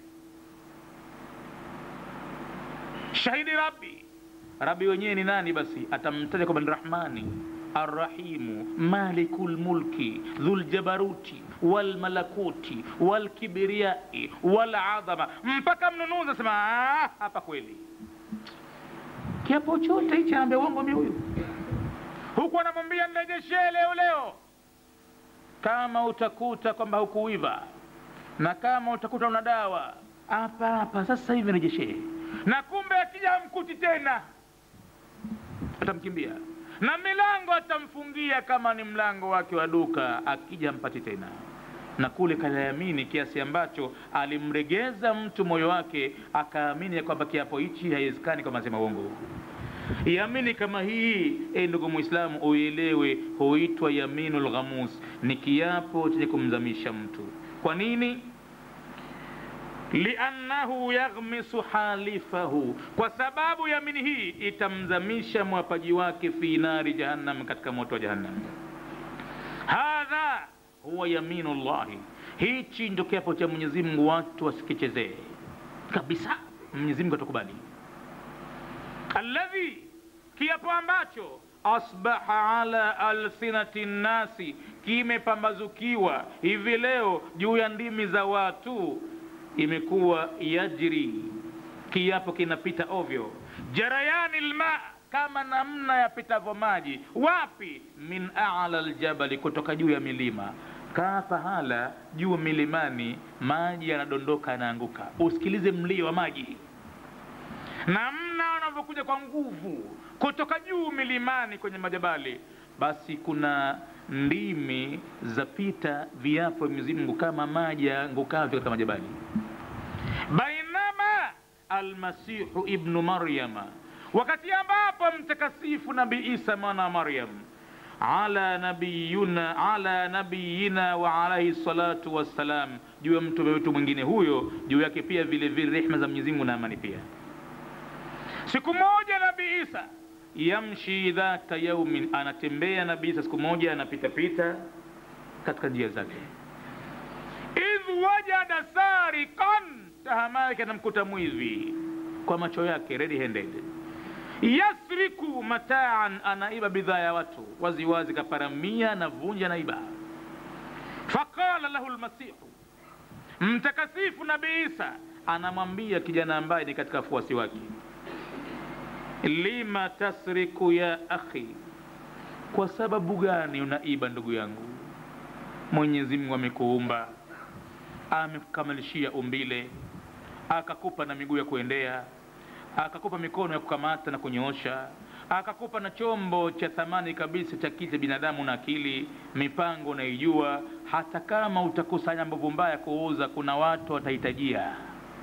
shahidi rabbi rabi wenyewe ni nani basi atamtaja kwamba ni rahmani arrahimu maliku lmulki dhuljabaruti walmalakuti walkibriyai waladhama mpaka mnunuzi asema hapa kweli kiapo chote hichi anaambia uongo mi huyu huku anamwambia nirejeshee leo leo kama utakuta kwamba hukuiva na kama utakuta una dawa hapa hapa sasa hivi rejeshee na kumbe akija hamkuti tena atamkimbia na milango atamfungia kama ni mlango wake wa duka akija hampati tena na kule kayamini kiasi ambacho alimregeza mtu moyo wake akaamini ya kwamba kiapo hichi haiwezekani kama sema uongo yamini kama hii e ndugu mwislamu uielewe huitwa yaminu lghamus ni kiapo chenye kumzamisha mtu kwa nini liannahu yaghmisu halifahu kwa sababu yamini hii itamzamisha mwapaji wake fi nari jahannam katika moto wa jahannam hadha huwa yaminu llahi hichi ndo kiapo cha mwenyezi mungu watu wasikichezee kabisa mwenyezi mungu atakubali alladhi kiapo ambacho asbaha ala alsinati nnasi kimepambazukiwa hivi leo juu ya ndimi za watu imekuwa yajri kiapo kinapita ovyo jarayani lma kama namna yapitavyo maji wapi min ala ljabali kutoka juu ya milima kaa pahala juu milimani maji yanadondoka yanaanguka usikilize mlio wa maji namna wanavyokuja kwa nguvu kutoka juu milimani kwenye majabali basi kuna ndimi zapita viapo vya Mwenyezi Mungu kama maji yaangukavyo katika majabali bainama almasihu ibnu maryama wakati ambapo mtakasifu nabii isa mwana wa maryam ala nabiyuna ala nabiyina wa alaihi salatu wassalam juu ya mtume wetu mwingine huyo juu yake pia vile vile rehma za Mwenyezi Mungu na amani pia siku moja nabii isa yamshi dhata yaumin anatembea nabii isa siku moja anapitapita katika njia zake idh wajada sarikan tahama yake anamkuta mwivi kwa macho yake ready handed yasriku mataan anaiba bidhaa ya watu waziwazi kaparamia anavunja naiba faqala lahu lmasihu mtakasifu nabii isa anamwambia kijana ambaye ni katika wafuasi wake lima tasriku ya akhi kwa sababu gani unaiba ndugu yangu mwenyezi mungu amekuumba amekukamilishia umbile akakupa na miguu ya kuendea akakupa mikono ya kukamata na kunyoosha akakupa na chombo cha thamani kabisa cha kiti binadamu na akili mipango unaijua hata kama utakusanya mbovu mbaya kuuza kuna watu watahitajia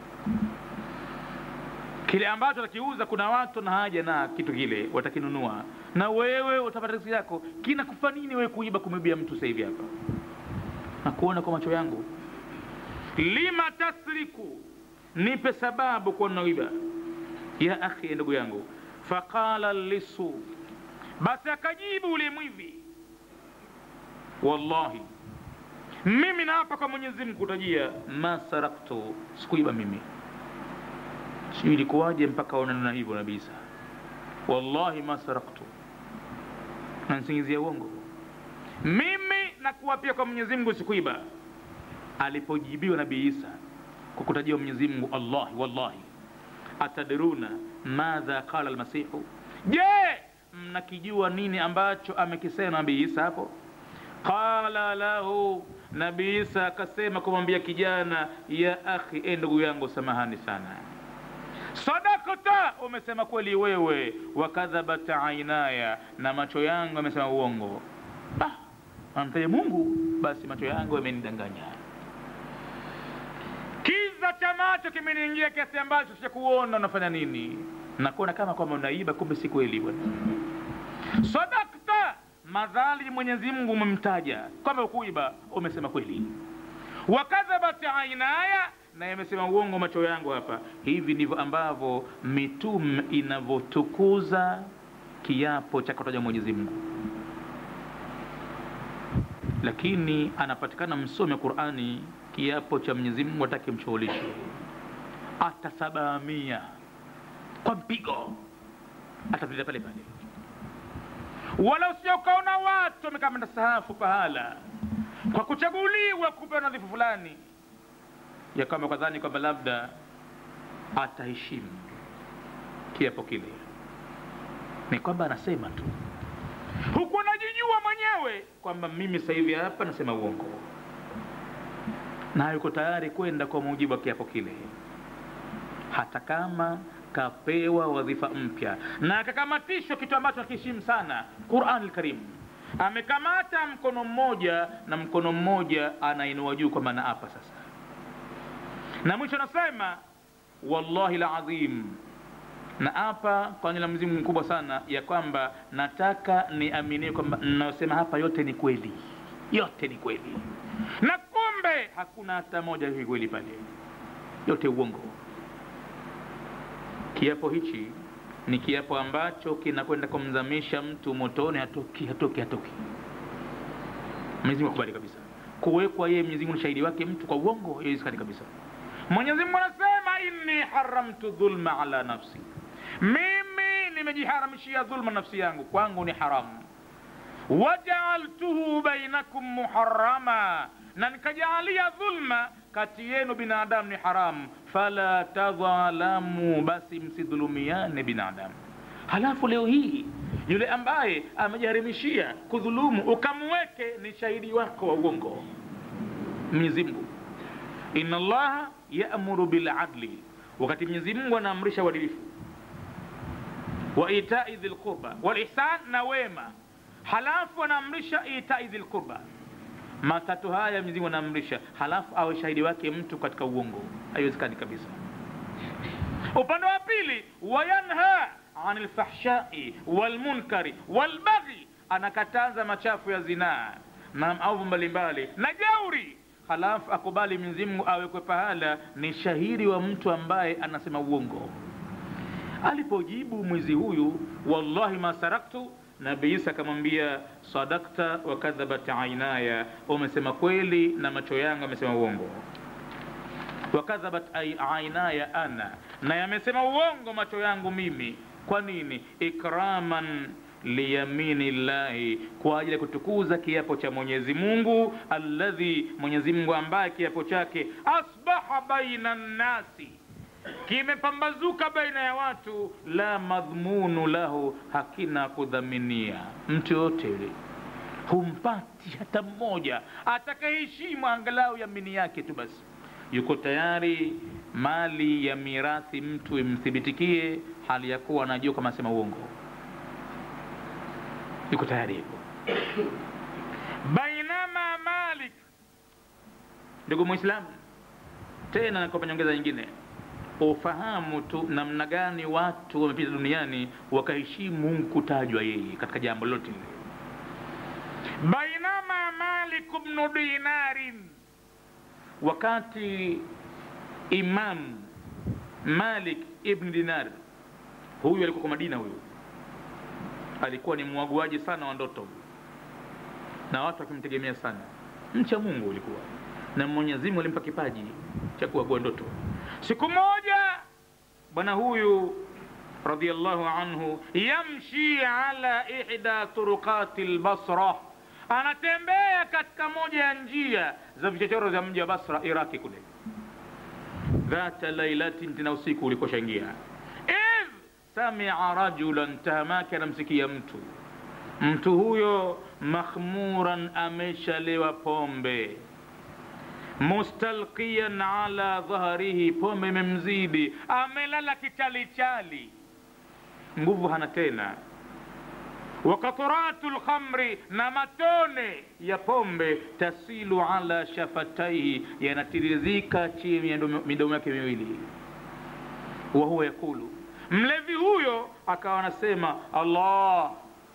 kile ambacho watakiuza kuna watu na haja na kitu kile watakinunua na wewe utapata riziki yako kinakufa nini wewe kuiba kumwibia mtu sasa hivi hapa na kuona kwa macho yangu lima tasriku nipe sababu kwa nauiba ya akhi ndugu yangu faqala lisu basi akajibu ule mwivi wallahi mimi naapa kwa mwenyezi mungu kutajia ma saraktu sikuiba mimi sijui ilikuwaje mpaka onana hivyo nabii isa wallahi ma saraktu nansingizia uongo mimi nakuapia kwa mwenyezi mungu sikuiba alipojibiwa nabii isa kwa kutajia mwenyezi mungu allahi wallahi atadruna madha qala almasihu je mnakijua nini ambacho amekisema nabii isa hapo qala lahu nabii isa akasema kumwambia kijana ya akhi e ndugu yangu samahani sana sadakta umesema kweli wewe wakadhabat ainaya na macho yangu amesema uongo ah, amtaja mungu basi macho yangu yamenidanganya kiza cha macho kimeniingia kiasi ambacho sichakuona unafanya nini nakuona kama kwamba unaiba kumbe si kweli bwana sadakta madhali mwenyezi mungu umemtaja kwamba ukuiba umesema kweli wakadhabat ainaya na yamesema uongo macho yangu hapa hivi ndivyo ambavyo mitume inavyotukuza kiapo cha kutaja mwenyezi mungu lakini anapatikana msomi wa qurani kiapo cha mwenyezi mungu atake mshughulishe atasabahamia kwa mpigo atapita pale pale wala usio ukaona watu wamekamata sahafu pahala kwa kuchaguliwa kupewa nadhifu fulani ya kwamba kadhani kwamba labda ataheshimu kiapo kile ni kwamba anasema tu huku anajijua mwenyewe kwamba mimi sasa hivi hapa nasema uongo na yuko tayari kwenda kwa mujibu wa kiapo kile hata kama kapewa wadhifa mpya na akakamatishwa kitu ambacho akiheshimu sana quran lkarim amekamata mkono mmoja na mkono mmoja anainua juu kwamba naapa sasa na mwisho anasema wallahi lazim na hapa kwa nila mzimu mkubwa sana ya kwamba nataka niaminie kwamba nayosema hapa yote ni kweli yote ni kweli na kumbe hakuna hata moja hivi kweli pale yote uongo kiapo hichi ni kiapo ambacho kinakwenda kumzamisha mtu motoni hatoki hatoki hatoki mwenyezi mungu akubali kabisa kuwekwa yeye Mwenyezi Mungu ni shahidi wake mtu kwa uongo haiwezekani kabisa Mwenyezi Mungu anasema inni haramtu dhulma ala nafsi mimi nimejiharamishia dhulma nafsi yangu kwangu ni haramu wajaaltuhu bainakum muharama na nikajaalia dhulma kati yenu binadamu ni haramu fala tadhalamu basi msidhulumiane binadamu halafu leo hii yule ambaye amejiharimishia kudhulumu ukamweke ni shahidi wako wa uongo mwenyezi mungu inna allaha yamuru biladli wakati mwenyezi mungu anaamrisha uadilifu wa itai dhi lqurba walihsan na wema halafu anaamrisha itai dhi lqurba matatu haya mwenyezi mungu anaamrisha halafu awe shahidi wake mtu katika uongo haiwezekani kabisa upande wa pili wayanha an lfahshai walmunkari walbaghi anakataza machafu ya zinaa na maovu mbalimbali na jauri halafu akubali Mwenyezi Mungu awekwe pahala ni shahidi wa mtu ambaye anasema uongo alipojibu mwizi huyu wallahi ma saraktu nabii isa akamwambia sadakta wa kadhabat ainaya umesema kweli na macho yangu amesema uongo wakadhabat ainaya ana na yamesema uongo macho yangu mimi kwa nini ikraman liyamini llahi kwa ajili ya kutukuza kiapo cha mwenyezi mungu alladhi mwenyezi mungu ambaye kiapo chake asbaha baina nnasi kimepambazuka baina ya watu la madhmunu lahu hakina kudhaminia mtu yoyote yule humpati hata mmoja atakaheshimu angalau yamini yake tu basi yuko tayari mali ya mirathi mtu imthibitikie hali ya kuwa anajua kama asema uongo yuko tayari hivyo bainama malik ndugu mwislamu tena nakopa nyongeza nyingine ufahamu tu namna gani watu wamepita duniani wakaheshimu mungu kutajwa yeye katika jambo lolote lile bainama malik bnu dinarin wakati imam malik ibn dinar huyu alikuwa kwa madina huyu alikuwa ni mwaguaji sana wa ndoto na watu wakimtegemea sana mcha mungu ulikuwa na mwenyezi mungu alimpa kipaji cha kuagua ndoto siku moja bwana huyu radiallahu anhu yamshi ala ihda turuqati lbasra anatembea katika moja ya njia za vichochoro vya mji wa basra iraki kule dhata lailatin tena usiku ulikoshaingia idh samia rajulan tahamake anamsikia mtu mtu huyo makhmuran ameshalewa pombe mustalqiyan ala dhahrihi pombe imemzidi amelala kichalichali nguvu hana tena wakaturatu lkhamri na matone ya pombe tasilu ala shafataihi yanatirizika chini ya midomo yake miwili wahuwa yakulu mlevi huyo akawa anasema allah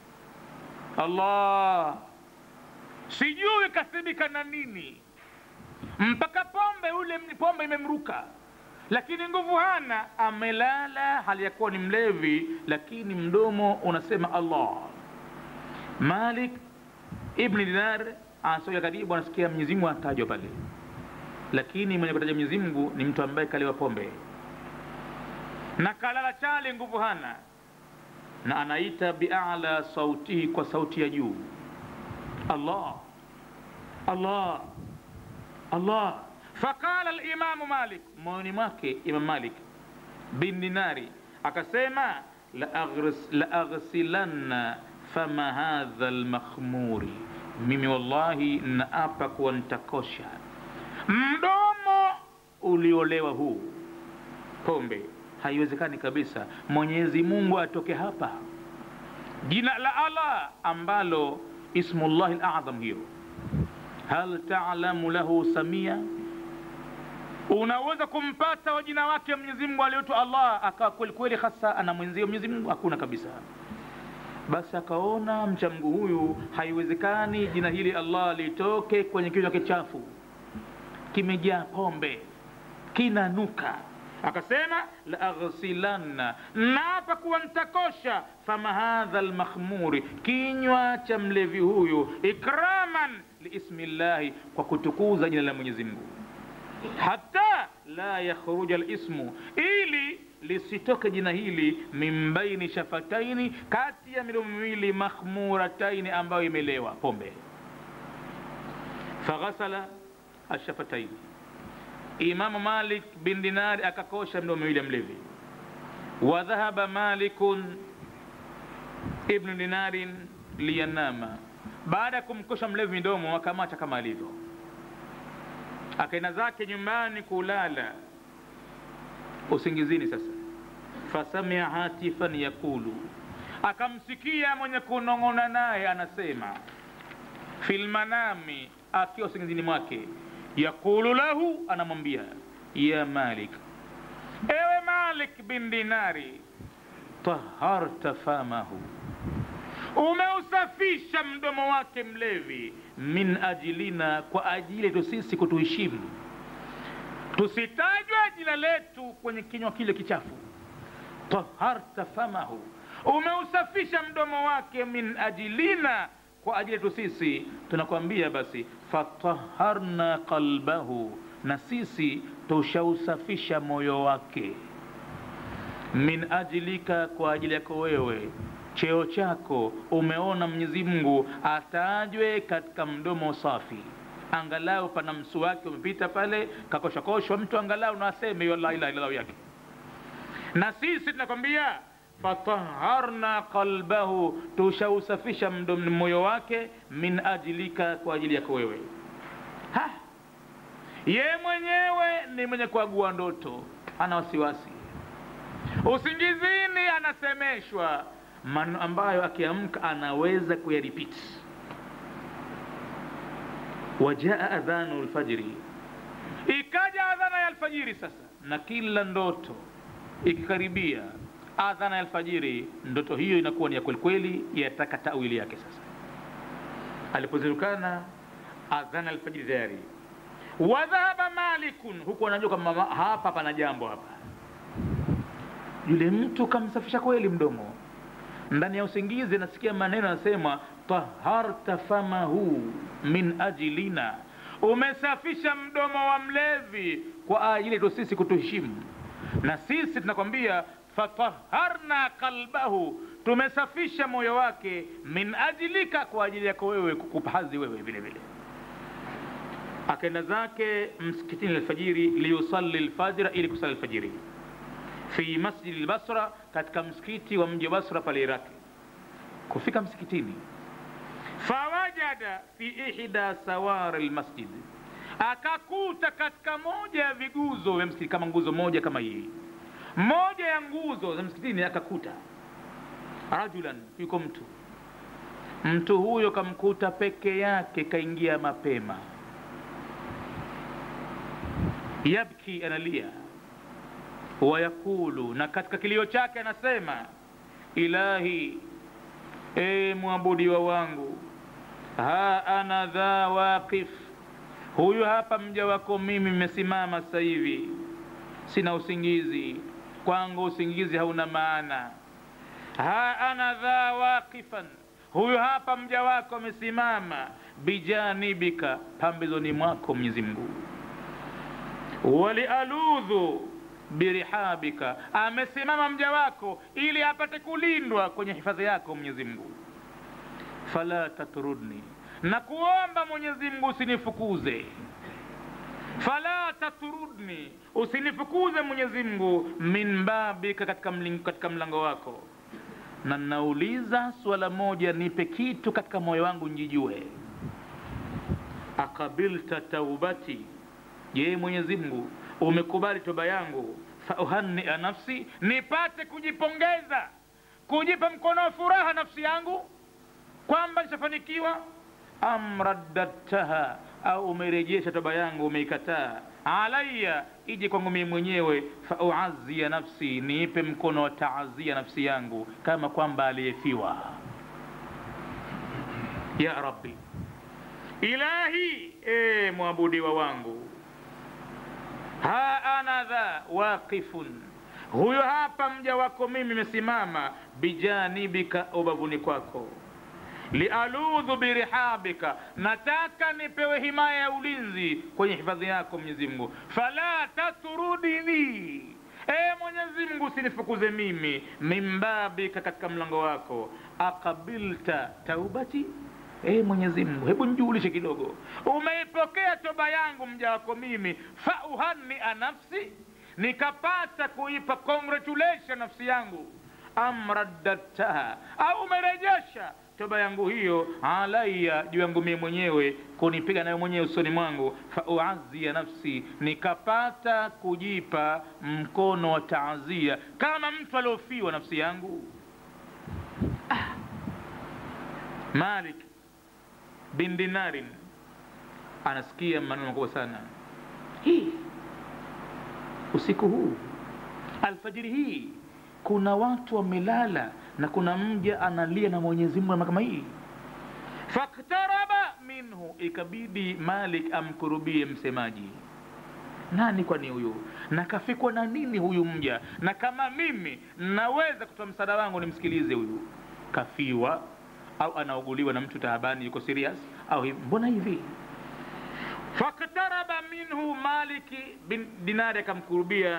allah sijui kasibika na nini mpaka pombe ule pombe imemruka lakini nguvu hana amelala hali ya kuwa ni mlevi lakini mdomo unasema allah malik ibni dinar anasoja karibu anasikia mwenyezi mungu anatajwa pale lakini mwenye kutaja mwenyezi mungu ni mtu ambaye kaliwa pombe na kalala chali nguvu hana na anaita biala sautihi kwa sauti ya juu allah allah allah faqala limamu malik moyoni mwake imam malik bin dinari akasema laaghsilanna fama hadha lmakhmuri mimi wallahi naapa kuwa nitakosha mdomo uliolewa huu pombe haiwezekani kabisa mwenyezi mungu atoke hapa jina la allah ambalo ismullahi ladham hiyo hal talamu lahu samia unaweza kumpata wa jina wake mwenyezi mungu aliyoitwa allah akawa kwelikweli hasa ana mwenzio mwenyezi mungu hakuna kabisa basi akaona mcha mgu huyu haiwezekani jina hili allah litoke kwenye kichwa kichafu kimejaa pombe kinanuka akasema la aghsilanna naapa kuwa ntakosha fama hadha lmakhmuri kinywa cha mlevi huyu ikraman liismi llahi kwa kutukuza jina la mwenyezi mungu hata la yakhruja lismu ili lisitoke jina hili min baini shafataini kati ya midomo miwili makhmurataini ambayo imelewa pombe faghasala ashafataini imamu malik bin dinari akakosha midomo miwili ya mlevi wa dhahaba malikun ibnu dinarin liyanama baada ya kumkosha mlevi midomo akamwacha kama alivyo akaenda zake nyumbani kulala usingizini sasa fasamia hatifan yakulu akamsikia mwenye kunong'ona naye anasema fi lmanami akiwa usingizini mwake yaqulu lahu anamwambia ya malik ewe malik bin dinari taharta famahu umeusafisha mdomo wake mlevi min ajilina kwa ajili yetu sisi kutuheshimu tusitajwe jina letu kwenye kinywa kile kichafu taharta famahu umeusafisha mdomo wake min ajilina kwa ajili yetu sisi tunakwambia basi fataharna qalbahu na sisi tushausafisha moyo wake min ajilika kwa ajili yako wewe cheo chako umeona mwenyezi mungu atajwe katika mdomo safi angalau pana msu wake umepita pale kakoshakoshwa mtu angalau na aseme hiyo la ilaha illallah yake na sisi tunakwambia fataharna qalbahu tushausafisha moyo wake min ajilika kwa ajili yako wewe ha ye mwenyewe ni mwenye kuagua ndoto ana wasiwasi usingizini anasemeshwa maneno ambayo akiamka anaweza kuyaripiti wajaa adhanu lfajiri ikaja adhana ya alfajiri sasa na kila ndoto ikikaribia adhana ya alfajiri ndoto hiyo inakuwa ni ya kwelikweli yataka tawili yake sasa alipozirukana adhana alfajiri tayari wadhahaba malikun huku anajua kwamba hapa pana jambo hapa yule mtu kamsafisha kweli mdomo ndani ya usingizi nasikia maneno anasema taharta famahu min ajilina umesafisha mdomo wa mlevi kwa ajili yetu sisi kutuheshimu na sisi tunakwambia fataharna qalbahu tumesafisha moyo wake min ajilika kwa ajili yako wewe kukupazi wewe vile vile akaenda zake msikitini alfajiri liyusalli lfajira ili kusali alfajiri fi masjidi lbasra katika msikiti wa mji wa basra pale iraki kufika msikitini fawajada fi ihda sawari lmasjid akakuta katika moja ya viguzo vya msikiti kama nguzo moja kama hii moja ya nguzo za msikitini akakuta rajulan yuko mtu mtu huyo kamkuta peke yake kaingia mapema yabki analia wayakulu na katika kilio chake anasema ilahi e mwabudiwa wangu ha ana dha waqif huyu hapa mja wako mimi mmesimama sasa hivi sina usingizi kwangu usingizi hauna maana ha ana dha waqifan huyu hapa mja wako amesimama bijanibika pambezoni mwako mwenyezi mungu walialudhu birihabika amesimama mja wako ili apate kulindwa kwenye hifadhi yako mwenyezi mungu fala tatrudni na kuomba mwenyezi mungu usinifukuze fala tatrudni usinifukuze mwenyezi mungu min babika katika, mling, katika mlango wako na nauliza swala moja nipe kitu katika moyo wangu njijue akabilta taubati je mwenyezi mungu umekubali toba yangu fauhania nafsi nipate kujipongeza kujipa mkono wa furaha nafsi yangu kwamba nishafanikiwa am raddadtaha au umerejesha toba yangu umeikataa alaya ije kwangu mimi mwenyewe fauazia nafsi niipe mkono wa taazia nafsi yangu kama kwamba aliyefiwa ya rabbi ilahi e mwabudiwa wangu ha ana dha waqifun huyo hapa mja wako mimi mesimama bijanibika ubavuni kwako lialudhu birihabika nataka nipewe himaya ya ulinzi kwenye hifadhi yako mwenyezi mungu fala tatrudini e mwenyezi mungu usinifukuze mimi mimbabika katika mlango wako akabilta taubati e mwenyezi mungu hebu njuulishe kidogo umeipokea toba yangu mja wako mimi fauhania nafsi nikapata kuipa congratulation nafsi yangu am raddadtaha au umerejesha toba yangu hiyo alaya juu yangu mie mwenyewe kunipiga nayo mwenyewe usoni mwangu fauazia nafsi nikapata kujipa mkono wa taazia kama mtu aliofiwa nafsi yangu ah. malik bin dinarin anasikia maneno makubwa sana hii usiku huu alfajiri hii kuna watu wamelala na kuna mja analia na mwenyezi mungu kama hii faktaraba minhu ikabidi malik amkurubie msemaji nani kwani huyu na kafikwa na nini huyu mja na kama mimi naweza kutoa msaada wangu nimsikilize huyu kafiwa au anauguliwa na mtu taabani yuko serious au hivi mbona hivi faktaraba minhu maliki bin dinari akamkurubia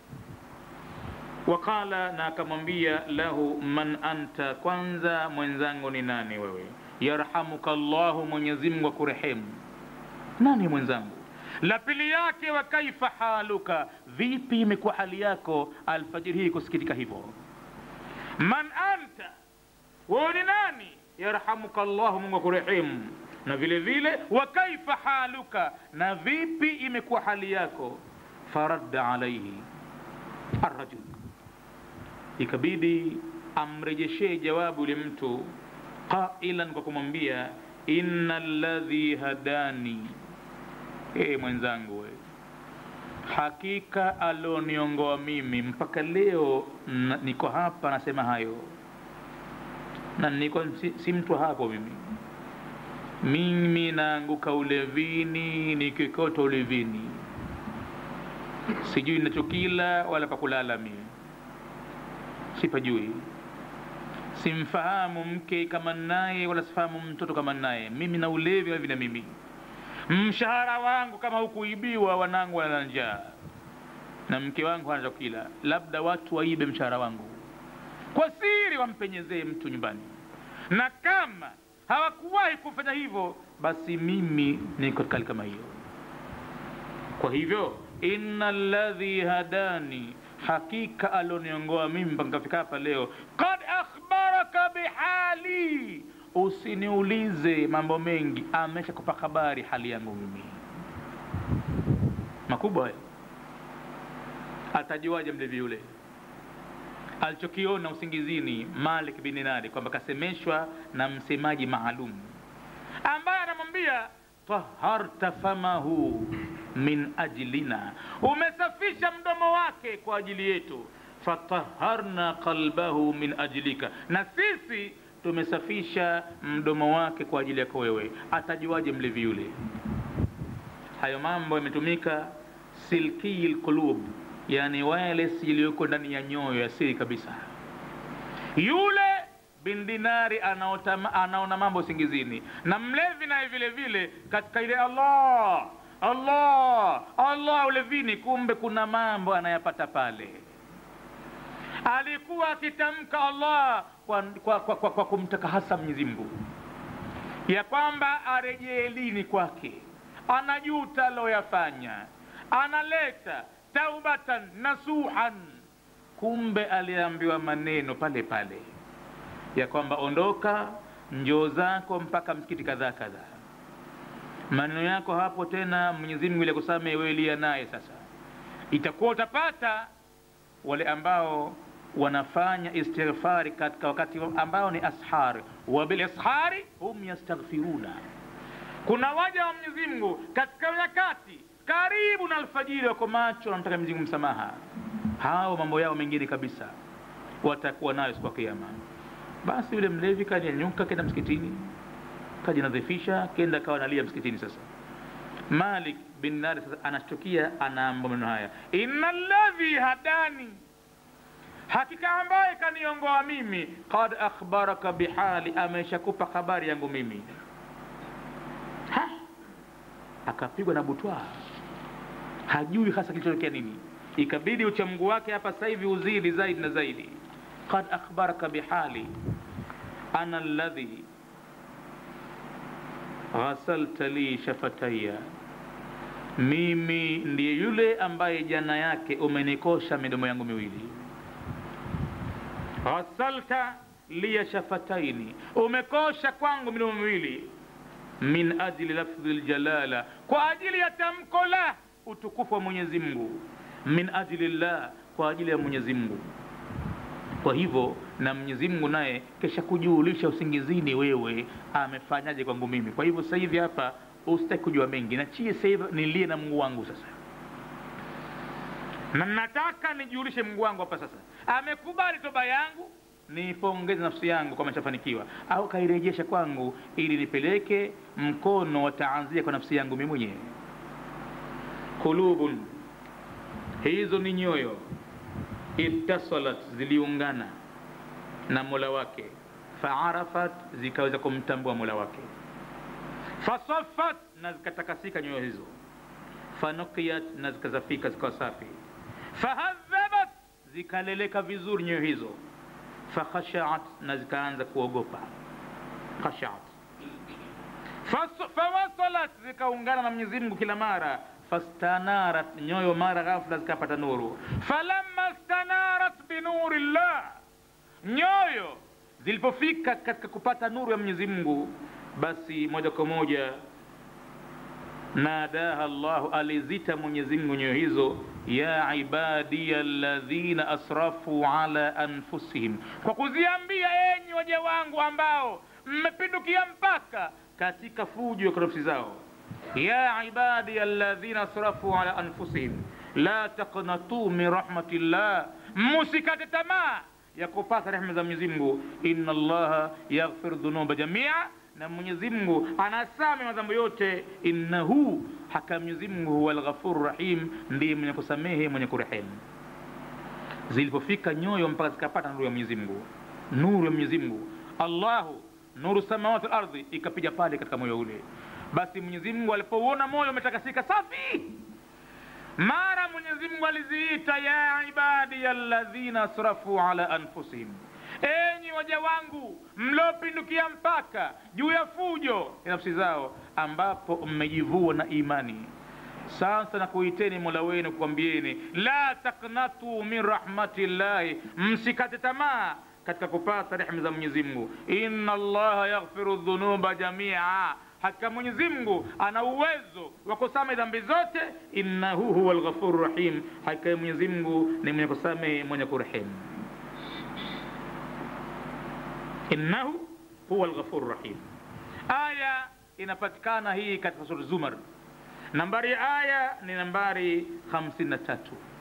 waqala na akamwambia lahu man anta kwanza mwenzangu ni nani wewe yarhamuka llahu mwenyezimngu akurehemu nani mwenzangu la pili yake wa kaifa haluka vipi imekuwa hali yako alfajiri hii kusikitika hivyo man anta wewe ni nani yarhamuka llahu mungu akurehemu na vile vile wa kaifa haluka na vipi imekuwa hali yako faradda alaihi arrajul ikabidi amrejeshee jawabu yule mtu qailan kwa kumwambia inna ladhi hadani ee mwenzangu we hakika alioniongoa mimi mpaka leo na, niko hapa nasema hayo na niko si, si mtu hapo mimi mimi naanguka ulevini nikikota ulevini sijui nachokila wala pakulala mimi sipajui simfahamu mke kama naye wala sifahamu mtoto kama naye mimi na ulevi hivi na mimi mshahara wangu kama hukuibiwa wanangu wana njaa na mke wangu hana chakula labda watu waibe mshahara wangu kwa siri wampenyezee mtu nyumbani na kama hawakuwahi kufanya hivyo basi mimi niko katika hali kama hiyo kwa hivyo inna ladhi hadani hakika alioniongoa mimi mpaka nikafika hapa leo kad akhbaraka bihali usiniulize mambo mengi amesha kupa habari hali yangu mimi makubwa hayo atajuaje mlevi yule alichokiona usingizini malik bin dinari kwamba kasemeshwa na msemaji maalum ambaye anamwambia taharta famahu min ajlina umesafisha mdomo wake kwa ajili yetu fataharna qalbahu min ajlika na sisi tumesafisha mdomo wake kwa ajili yako wewe atajuaje mlevi yule hayo mambo yametumika silkii lqulub yani wireless iliyoko ndani ya nyoyo ya siri kabisa yule bin dinari anaotama, anaona mambo singizini na mlevi naye vile vile katika ile allah allah allah ulevini kumbe kuna mambo anayapata pale alikuwa akitamka allah kwa, kwa, kwa, kwa, kwa kumtaka hasa mwenyezi mungu ya kwamba arejee lini kwake anajuta aloyafanya analeta taubatan nasuhan kumbe aliambiwa maneno pale pale ya kwamba ondoka njoo zako mpaka msikiti kadhaa kadhaa maneno yako hapo tena mwenyezi mungu ili akusamehe wewe lia naye sasa itakuwa utapata wale ambao wanafanya istighfari katika wakati ambao ni ashar wa bilishari hum yastaghfiruna kuna waja wa mwenyezi mungu katika nyakati karibu na alfajiri wako macho wanamtaka mwenyezi mungu msamaha hao mambo yao mengine kabisa watakuwa nayo siku ya kiama basi yule mlevi kanyanyuka kenda msikitini kajinadhifisha kenda kawa nalia msikitini sasa malik bin nari sasa anashtukia anaamba maneno haya inna ladhi hadani hakika ambaye kaniongoa mimi kad akhbaraka bihali ameshakupa habari yangu mimi ha? akapigwa na butwa hajui hasa kilichotokea nini ikabidi uchamgu wake hapa sasa hivi uzidi zaidi na zaidi qad akhbaraka bihali ana alladhi ghasalta li shafataya mimi ndiye yule ambaye jana yake umenikosha midomo yangu miwili ghasalta liya shafataini umekosha kwangu midomo miwili min ajli lafdhi ljalala kwa ajili ya tamko la utukufu wa mwenyezi mungu min ajli llah kwa ajili ya mwenyezi mungu kwa hivyo na mwenyezi mungu naye kesha kujuulisha usingizini wewe amefanyaje kwangu mimi kwa hivyo sasa hivi hapa usitaki kujua mengi nachie sasa hivi nilie na mungu wangu sasa na nataka nijulishe mungu wangu hapa sasa amekubali toba yangu nipongeze nafsi yangu kama nishafanikiwa au kairejesha kwangu ili nipeleke mkono wa taanzia kwa nafsi yangu mimi mwenyewe qulubun hizo ni nyoyo ittasalat ziliungana na mola wake faarafat zikaweza kumtambua mola wake fasafat na zikatakasika nyoyo hizo fanukiyat na zikazafika zikawa safi fahadhabat zikaleleka vizuri nyoyo hizo fakhashaat na zikaanza kuogopa khashaat fawasalat zikaungana na mwenyezi mungu kila mara fastanarat nyoyo mara ghafla zikapata nuru falamma stanarat binuri llah nyoyo zilipofika katika kupata nuru ya mwenyezi mungu basi moja kwa moja nadaha llahu alizita mwenyezi mungu nyoyo hizo ya ibadiya ladhina asrafu ala anfusihim kwa kuziambia enyi waja wangu ambao mmepindukia mpaka katika fujo kwa nafsi zao ya ibadiya alladhina asrafu ala anfusihim la taqnatu min rahmatillah musikate tamaa ya kupata rehema za mwenyezi mungu inna allaha yaghfiru dhunuba jamia na mwenyezi mungu anasame madhambi yote innahu haka mwenyezi mungu huwa lghafuru rahim ndiye mwenye kusamehe mwenye kurehemu zilipofika nyoyo mpaka zikapata nuru ya mwenyezi mungu nuru ya mwenyezi mungu allahu nuru samawati lardhi ikapiga pale katika moyo ule basi mwenyezi mungu alipouona moyo umetakasika safi mara mwenyezi mungu aliziita ya ibadiya alladhina asrafu ala anfusihim enyi waja wangu mliopindukia mpaka juu ya fujo ya nafsi zao ambapo mmejivua na imani sasa na kuiteni mola wenu kukwambieni la taknatu min rahmatillahi msikate tamaa katika kupata rehma za mwenyezi mungu inna allaha yaghfiru dhunuba jamia hakika mwenyezi mungu ana uwezo wa kusamehe dhambi zote innahu huwa lghafuru rahim hakika mwenyezi mungu ni mwenye kusamehe mwenye kurehemu innahu huwa lghafuru rahim aya inapatikana hii katika sura zumar nambari ya aya ni nambari 53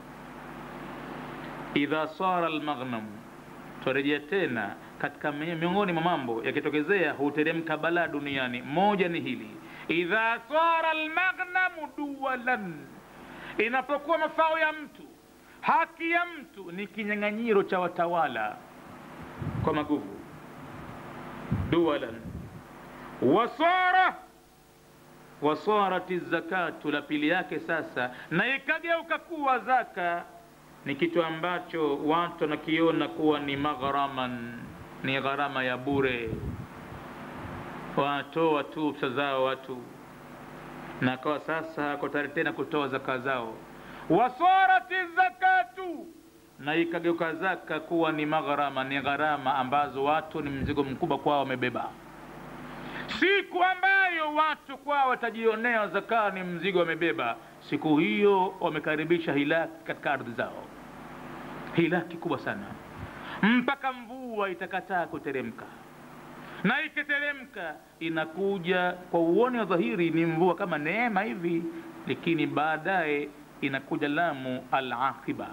idha sara lmaghnamu twarejea tena katika miongoni mwa mambo yakitokezea huteremka balaa duniani moja ni hili idha sara lmaghnamu duwalan inapokuwa mafao ya mtu haki ya mtu ni kinyang'anyiro cha watawala kwa maguvu duwalan wasara wasarati zakatu la pili yake sasa na ikageuka kuwa zaka ni kitu ambacho watu wanakiona kuwa ni maghraman ni gharama ya bure wanatoa tu pesa zao watu na kawa sasa hako tayari tena kutoa zaka zao wasarati zakatu na ikageuka zaka kuwa ni magharama ni gharama ambazo watu ni mzigo mkubwa kwao wamebeba siku ambayo watu kwao watajionea zaka ni mzigo wamebeba siku hiyo wamekaribisha hilaki katika ardhi zao hilaki kubwa sana mpaka mvua itakataa kuteremka na ikiteremka inakuja kwa uoni wa dhahiri ni mvua kama neema hivi lakini baadaye inakuja lamu alaqiba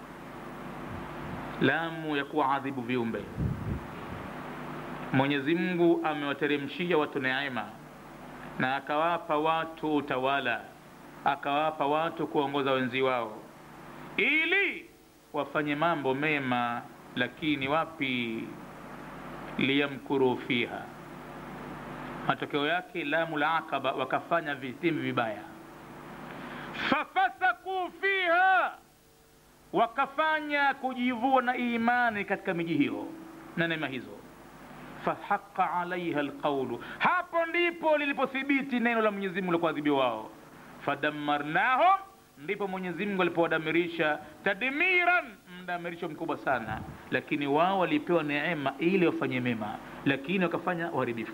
lamu ya kuwaadhibu viumbe mwenyezi mungu amewateremshia watu neema na akawapa watu utawala akawapa watu kuongoza wenzi wao ili wafanye mambo mema lakini wapi liyamkuru fiha matokeo yake lamu la aqaba wakafanya vitimbi vibaya fafasaku fiha wakafanya kujivua na imani katika miji hiyo na neema hizo fahaqa alaiha alqaulu hapo ndipo lilipothibiti neno la mwenyezi mungu la kuadhibiwa wao fadamarnahum ndipo mwenyezi mungu alipowadamirisha tadmiran mdamirisho mkubwa sana lakini wao walipewa neema ili wafanye mema lakini wakafanya uharibifu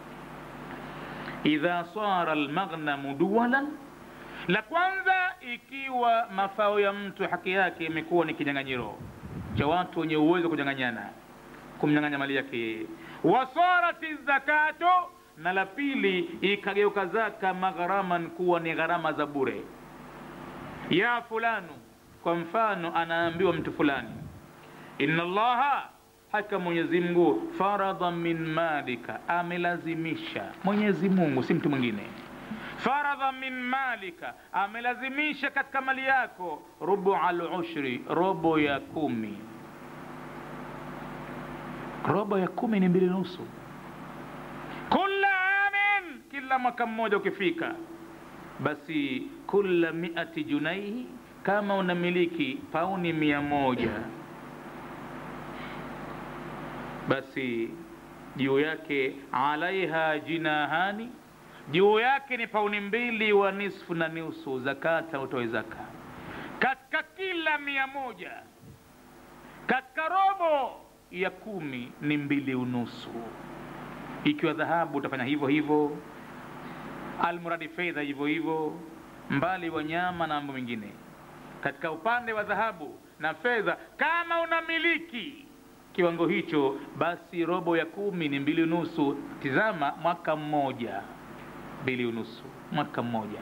idha sara almaghnamu duwalan la kwanza ikiwa mafao ya mtu haki yake imekuwa ni kinyang'anyiro cha watu wenye uwezo kunyang'anyana kumnyang'anya mali yake yeye wasarati zakatu na la pili ikageuka zaka magharaman kuwa ni gharama za bure ya fulanu kwa mfano anaambiwa mtu fulani inna allaha haka mwenyezi mungu faradha min malika amelazimisha mwenyezi mungu si mtu mwingine faradha min malika amelazimisha katika mali yako rubu alushri robo ya kumi robo ya kumi ni mbili nusu kula amin kila mwaka mmoja ukifika basi kula miati junaihi kama unamiliki pauni mia moja basi juu yake alaiha jinahani juu yake ni pauni mbili wa nisfu na nusu zakata utoe zaka katika kila mia moja katika robo ya kumi ni mbili unusu ikiwa dhahabu utafanya hivyo hivyo almuradi fedha hivyo hivyo mbali wanyama na mambo mengine katika upande wa dhahabu na fedha kama unamiliki kiwango hicho basi robo ya kumi ni mbili unusu tizama mwaka mmoja mbili unusu mwaka mmoja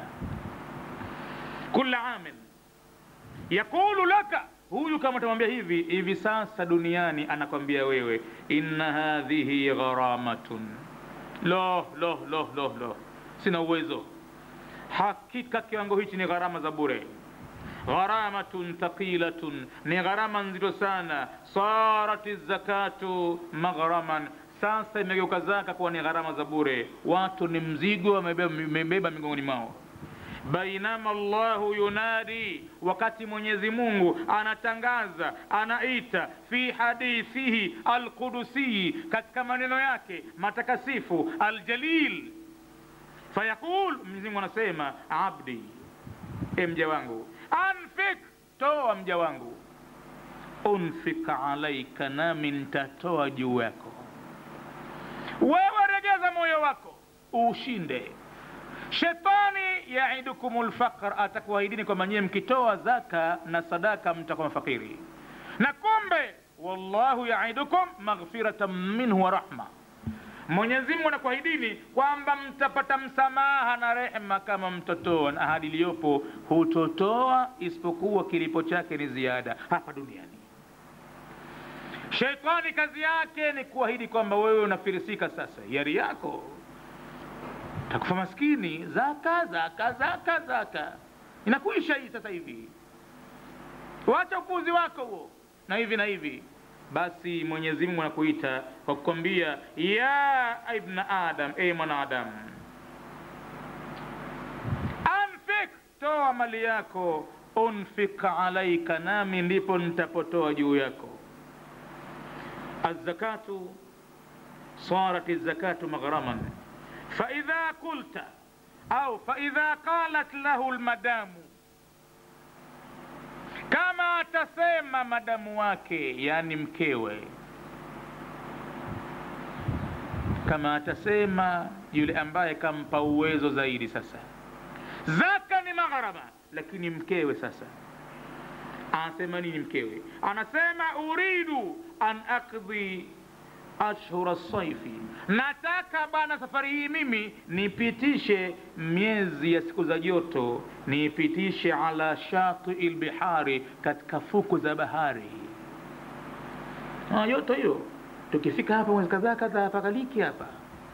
kula amin yaqulu laka huyu kama utamwambia hivi hivi sasa duniani anakwambia wewe inna hadhihi gharamatun lo lo lo lo lo sina uwezo hakika kiwango hichi ni gharama za bure gharamatun thaqilatun ni gharama nzito sana sarati zakatu maghraman sasa imegeuka zaka kuwa ni gharama za bure watu ni mzigo wamebeba migongoni mwao bainama llahu yunadi wakati mwenyezi mungu anatangaza anaita fi hadithihi alqudusiyi katika maneno yake matakasifu aljalil fayaqul mwenyezimungu anasema abdi e mja wangu anfik toa mja wangu unfik alaika nami ntatoa juu yako wewe regeza moyo wako ushinde shetani yaidukum lfaqr atakuahidini kwamba nyie mkitoa zaka na sadaka mtakuwa mafakiri na kumbe wallahu yaidukum maghfiratan minhu wa rahma mwenyezi mungu anakuahidini kwamba mtapata msamaha na rehma kama mtotoa na ahadi iliyopo hutotoa isipokuwa kilipo chake ni ziada hapa duniani sheitani kazi yake ni kuahidi kwamba wewe unafirisika sasa yari yako takufa maskini zaka zaka zaka zaka inakuisha hii sasa hivi wacha upuzi wako huo na hivi na hivi basi mwenyezi mungu anakuita kwa kukwambia ya ibna adam e mwanadamu anfik toa mali yako unfik alaika nami ndipo nitapotoa juu yako الزكاة صارت الزكاة مغرما فإذا قلت أو فإذا قالت له المدام kama atasema madamu wake yani mkewe kama atasema yule ambaye kampa uwezo zaidi sasa zaka ni magharama lakini mkewe sasa anasema nini mkewe anasema uridu an akdhi ashhura saifi nataka bana safari hii mimi nipitishe miezi ya siku za joto niipitishe ala shatii lbihari katika fuku za bahari ah, joto hiyo tukifika hapa mwezi kadhaa kadhaa pakaliki hapa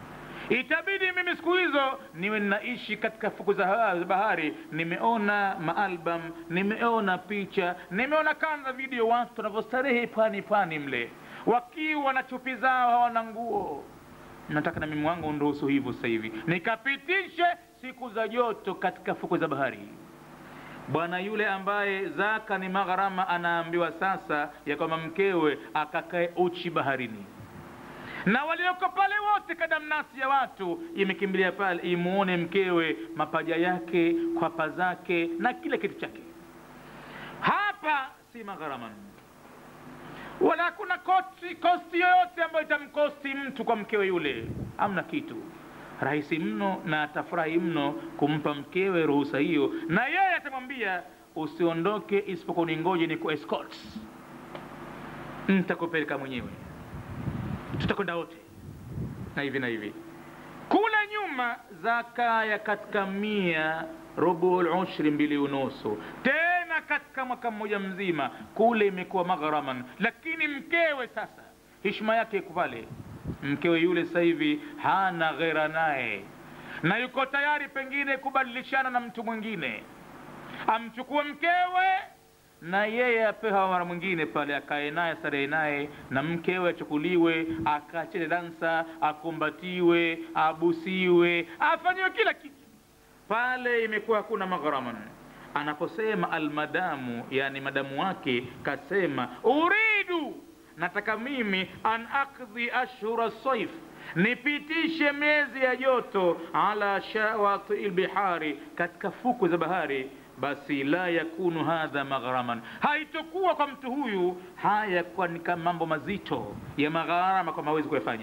itabidi mimi siku hizo niwe ninaishi katika fuku za bahari nimeona maalbum nimeona picha nimeona kanda video watu wanavyostarehe pwani pwani mle wakiwa na chupi zao hawana nguo nataka na mimi wangu nruhusu hivyo sasa hivi nikapitishe siku za joto katika fuku za bahari bwana yule ambaye zaka ni magharama anaambiwa sasa ya kwamba mkewe akakae uchi baharini na walioko pale wote kadamnasi ya watu imekimbilia pale imuone mkewe mapaja yake kwapa zake na kila kitu chake hapa si magharaman wala hakuna kosti, kosti yoyote ambayo itamkosti mtu kwa mkewe yule amna kitu rahisi mno na atafurahi mno kumpa mkewe ruhusa hiyo na yeye atamwambia usiondoke isipokuwa ningoje ni ku escort ntakupeleka mwenyewe tutakwenda wote na hivi na hivi kule nyuma zakaya katika mia rubul ushri mbili unusu tena katika mwaka mmoja mzima kule imekuwa magharaman lakini mkewe sasa hishma yake iko pale mkewe yule sasa hivi hana ghera naye na yuko tayari pengine kubadilishana na mtu mwingine amchukue mkewe na yeye apewa mara mwingine pale akae naye starehe naye na mkewe achukuliwe akacheze dansa akumbatiwe abusiwe afanyiwe kila kitu pale imekuwa hakuna maghraman anaposema almadamu yani madamu wake kasema uridu nataka mimi an akdhi ashhura saif nipitishe miezi ya joto ala shawati lbihari katika fuku za bahari basi la yakunu hadha maghraman haitokuwa kwa mtu huyu haya kuwa ni kama mambo mazito ya magharama kwamba hawezi kuyafanya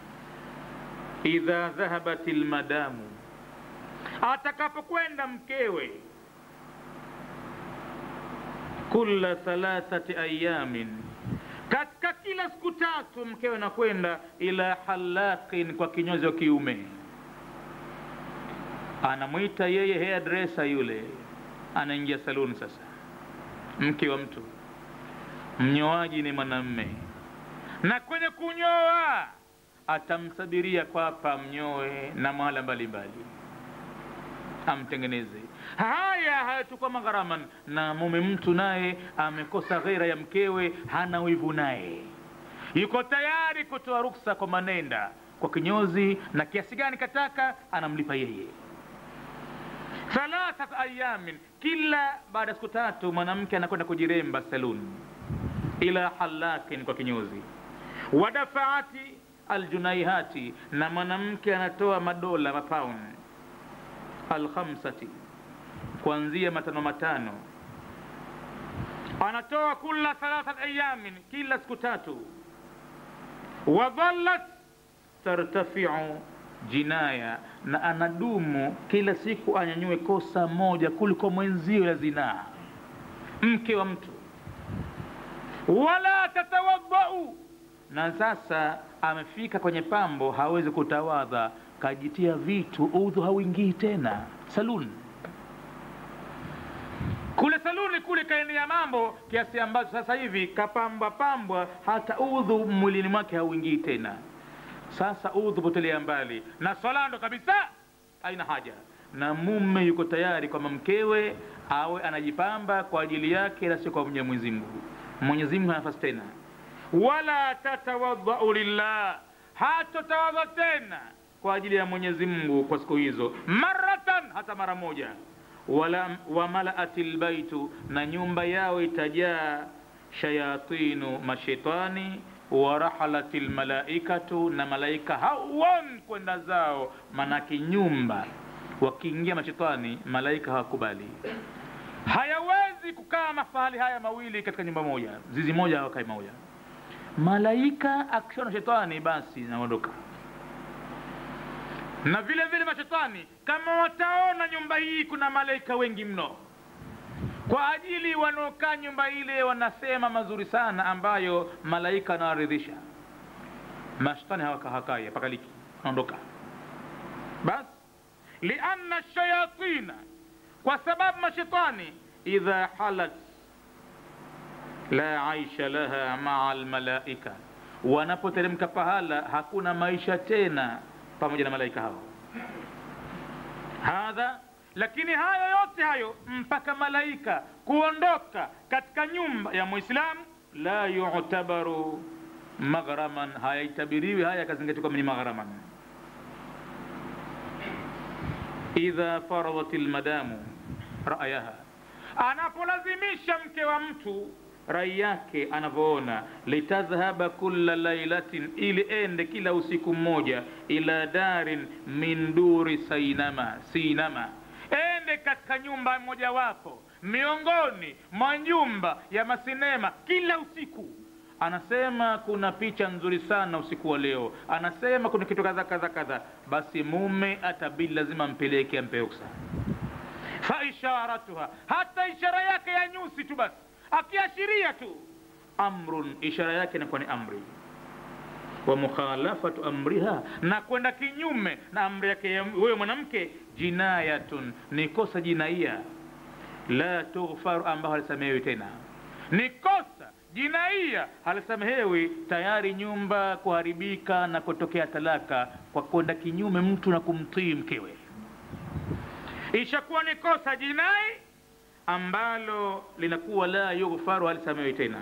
idha dhahabat lmadamu atakapokwenda mkewe kula thalathati ayamin katika kila siku tatu mkewe nakwenda ila halaqin kwa kinyozi wa kiume anamwita yeye hairdresser yule anaingia saluni sasa mke wa mtu mnyoaji ni mwanamme na kwenye kunyoa atamsabiria kwapa mnyoe na mahala mbalimbali amtengeneze haya hayatakuwa magharaman na mume mtu naye amekosa ghera ya mkewe hana wivu naye yuko tayari kutoa ruksa kwa manenda kwa kinyozi na kiasi gani kataka anamlipa yeye thalathat ayamin kila baada ya siku tatu mwanamke anakwenda kujiremba saluni ila halakin kwa kinyozi wadafaati aljunaihati na mwanamke anatoa madola mapaun alkhamsati kuanzia matano matano anatoa kula thalathat ayamin kila siku tatu wadhallat tartafiu jinaya na anadumu kila siku anyanyue kosa moja kuliko mwenzio la zinaa mke wa mtu wala tatawadhau na sasa amefika kwenye pambo hawezi kutawadha kajitia vitu udhu hauingii tena saluni kule saluni kule kaenea mambo kiasi ambacho sasa hivi kapambwa pambwa hata udhu mwilini mwake hauingii tena sasa udhu potelea mbali na swala ndo kabisa haina haja na mume yuko tayari kwamba mkewe awe anajipamba kwa ajili yake na sio kwa mwenyezi mungu mwenyezi mungu hanafasi tena wala tatawadhau lillah hatotawadha tena kwa ajili ya mwenyezi mungu kwa siku hizo maratan hata mara moja wala wamalaati lbaitu na nyumba yao itajaa shayatinu mashetani warahalati lmalaikatu na malaika hawon kwenda zao manake nyumba wakiingia mashetani malaika hawakubali hayawezi kukaa mafahali haya mawili katika nyumba moja zizi moja hawakai moja malaika akishona shetani basi naondoka na vile vile mashetani kama wataona nyumba hii kuna malaika wengi mno kwa ajili wanaokaa nyumba ile wanasema mazuri sana ambayo malaika anawaridhisha mashetani hawakahakai hapakaliki naondoka basi lianna shayatina kwa sababu mashetani idha halat la aisha laha maa almalaika wanapoteremka pahala hakuna maisha tena pamoja na malaika hao hadha lakini hayo yote hayo mpaka malaika kuondoka katika nyumba ya mwislamu la yutabaru maghraman hayaitabiriwi haya yakazingatiwa kama ni maghraman idha faradat lmadamu rayaha anapolazimisha mke wa mtu rai yake anavyoona litadhhaba kulla lailatin ili ende kila usiku mmoja ila darin min duri sainama sinama ende katika nyumba mojawapo miongoni mwa nyumba ya masinema kila usiku anasema kuna picha nzuri sana usiku wa leo anasema kuna kitu kadha kadha kadha basi mume atabidi lazima ampeleke ampe ruksa faisharatuha hata ishara yake ya nyusi tu basi akiashiria tu amrun ishara yake inakuwa ni amri wa mukhalafatu amriha na kwenda kinyume na amri yake wewe mwanamke jinayatun ni kosa jinaia la tughfaru ambayo halisamehewi tena ni kosa jinaia halisamehewi tayari nyumba kuharibika na kutokea talaka kwa kwenda kinyume mtu na kumtii mkewe ishakuwa ni kosa jinai ambalo linakuwa la yughfaru halisamehewi tena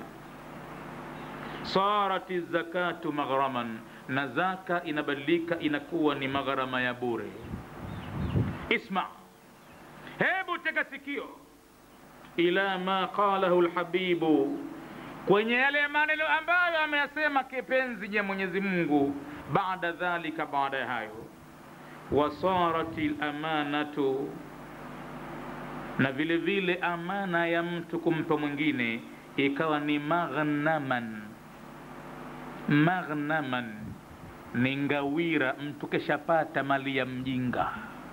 sarati zakatu maghraman na zaka inabadilika inakuwa ni magharama ya bure isma hebu tega sikio ila ma qalahu lhabibu kwenye yale maneno ambayo ameyasema kipenzi cha mwenyezi mungu baada dhalika baada ya hayo wasarati lamanatu na vile vile amana ya mtu kumpa mwingine ikawa ni maghnaman maghnaman ni ngawira mtu keshapata mali ya mjinga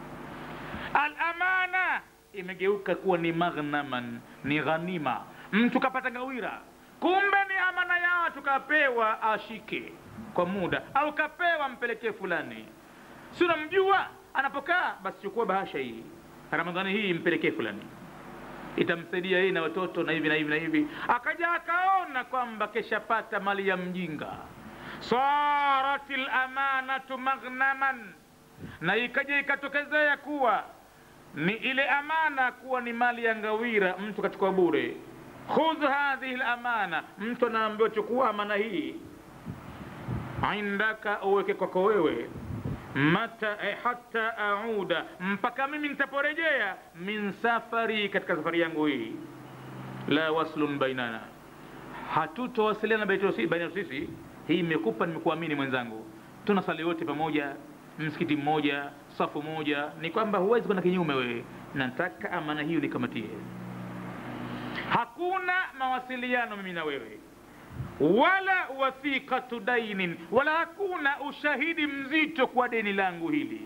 alamana imegeuka kuwa ni maghnaman ni ghanima mtu kapata ngawira kumbe ni amana ya watu kapewa ashike kwa muda au kapewa mpelekee fulani si unamjua anapokaa basi chukua bahasha hii ramadhani hii mpelekee fulani itamsaidia yeye na watoto na hivi na hivi na hivi akaja akaona kwamba keshapata mali ya mjinga sarat lamanatu maghnaman na ikaja ikatokezea kuwa ni ile amana kuwa ni mali ya ngawira mtu kachukua bure khudh hadhihi lamana mtu anaambiwa chukua amana hii indaka uweke kwako wewe mata eh, hata auda mpaka mimi nitaporejea min safari katika safari yangu hii la waslun bainana hatutowasiliana baina sisi hii imekupa nimekuamini mwenzangu tunasali wote pamoja msikiti mmoja safu moja ni kwamba huwezi kwenda kinyume wewe nataka amana hiyo nikamatie hakuna mawasiliano mimi na wewe wala wathiqatu dainin wala hakuna ushahidi mzito kwa deni langu hili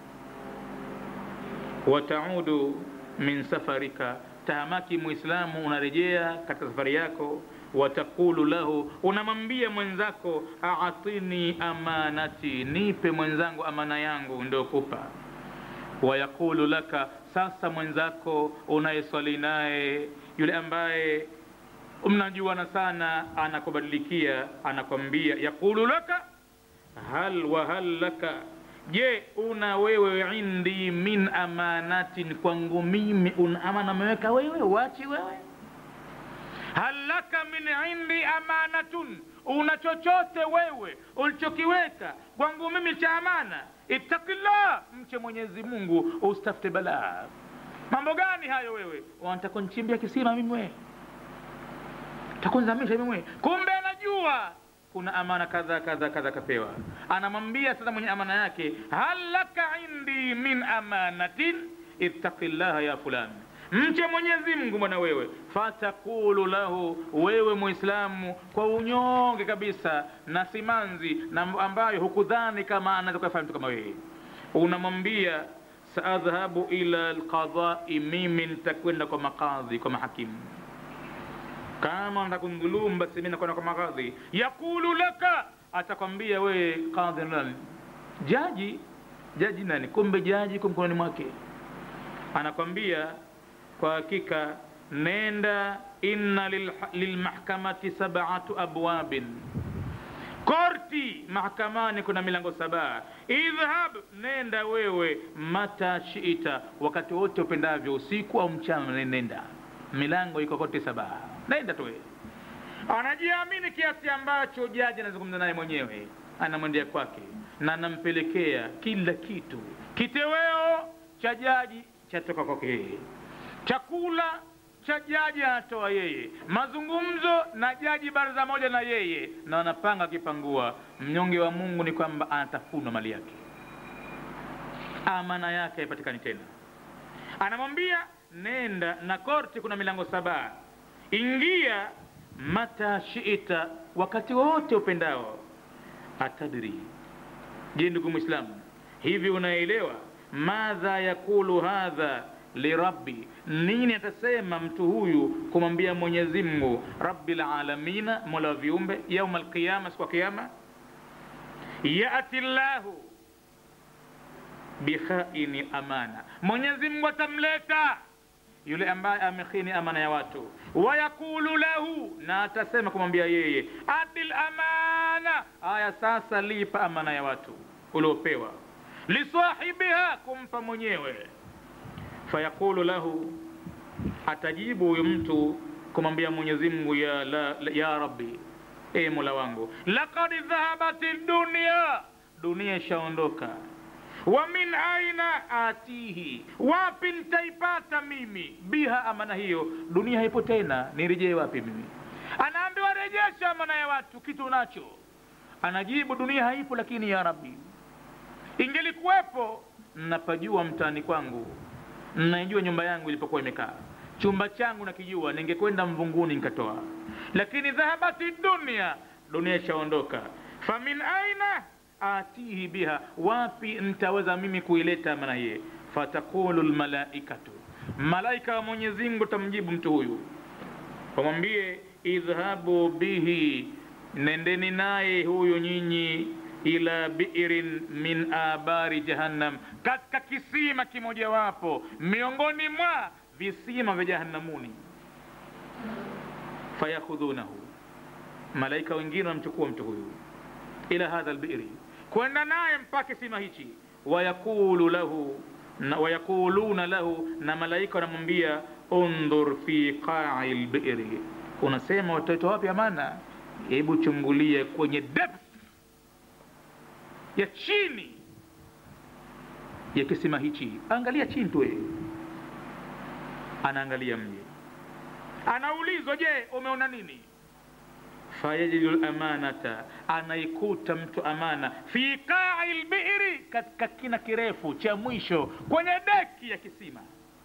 wataudu min safarika tahamaki muislamu unarejea katika safari yako watakulu lahu unamwambia mwenzako atini amanati nipe mwenzangu amana yangu ndiokupa wayaqulu laka sasa mwenzako unayeswali naye yule ambaye mnajuana sana anakubadilikia anakwambia yaqulu laka hal wa hal laka je una wewe indi min amanatin kwangu mimi una amana ameweka wewe wachi wewe hal laka min indi amanatun una chochote wewe ulichokiweka kwangu mimi cha amana ittaqillah mche mwenyezi mungu usitafute balaa mambo gani hayo wewe wanataka nichimbia kisima mimi wewe takunzamisha mimi wewe kumbe anajua kuna amana kadha kadha kadha kapewa anamwambia sasa mwenye amana yake hal laka indi min amanatin ittaqillaha ya fulani mche mwenyezi mungu bwana wewe fatakulu lahu wewe muislamu kwa unyonge kabisa na simanzi na ambayo hukudhani kama anaweza kuyafanya mtu kama wewe unamwambia saadhhabu ila lqadai mimi nitakwenda kwa makadhi kwa mahakimu kama nataka kundhulumu basi mimi nakwenda kwa makadhi yaqulu laka atakwambia wewe kadhi nani jaji jaji nani kumbe jaji kwa mkononi mwake anakwambia kwa hakika nenda inna lilmahkamati sab'atu abwabin korti mahakamani kuna milango saba idhhab nenda wewe mata shita wakati wote upendavyo usiku au mchana nenda milango iko kote saba nenda tu wewe anajiamini kiasi ambacho jaji anazungumza naye mwenyewe anamwendea kwake na anampelekea kila kitu kiteweo cha jaji chatoka kwake yeye chakula cha jaji anatoa yeye mazungumzo na jaji baraza moja na yeye na wanapanga akipangua mnyonge wa mungu ni kwamba anatafunwa mali yake amana yake haipatikani tena anamwambia nenda na korti kuna milango saba ingia mata shita wakati wote upendao atadri je ndugu mwislamu hivi unaelewa madha yakulu hadha lirabbi nini atasema mtu huyu kumwambia mwenyezi mungu rabbil alamina mola wa viumbe yauma alqiyama siku ya kiyama yati llahu bikhaini amana mwenyezi mungu atamleta yule ambaye amekhini amana ya watu wayaqulu lahu na atasema kumwambia yeye adil amana aya sasa lipa amana ya watu uliopewa lisahibiha kumpa mwenyewe fayaqulu lahu atajibu huyu mtu kumwambia mwenyezi mungu ya, la, ya rabbi e mola wangu lakad dhahabati dunia dunia ishaondoka wa min aina atihi wapi nitaipata mimi biha amana hiyo dunia haipo tena nirejee wapi mimi anaambiwa rejesha amana ya watu kitu nacho anajibu dunia haipo lakini ya rabbi ingelikuwepo napajua mtaani kwangu naijua nyumba yangu ilipokuwa imekaa chumba changu nakijua ningekwenda mvunguni nikatoa lakini dhahabati dunia dunia ishaondoka famin aina atihi biha wapi ntaweza mimi kuileta amana hiye fatakulu lmalaikatu malaika wa mwenyezi mungu tamjibu mtu huyu wamwambie idhhabu bihi nendeni naye huyu nyinyi ila biirin min abari jahannam katika kisima kimojawapo miongoni mwa visima vya jahannamuni fayakhudhunahu malaika wengine wanamchukua mtu huyu ila hadha lbiri kwenda naye mpaka kisima hichi wayaqulu lahu na wayaquluna lahu na malaika wanamwambia undhur fi qai lbiri unasema watoto wapi amana hebu chungulie kwenye depth ya chini ya kisima hichi angalia chini tu wewe anaangalia mji anaulizwa je umeona nini fayajidu lamanata anaikuta mtu amana fi qai lbiri katika kina kirefu cha mwisho kwenye deki ya kisima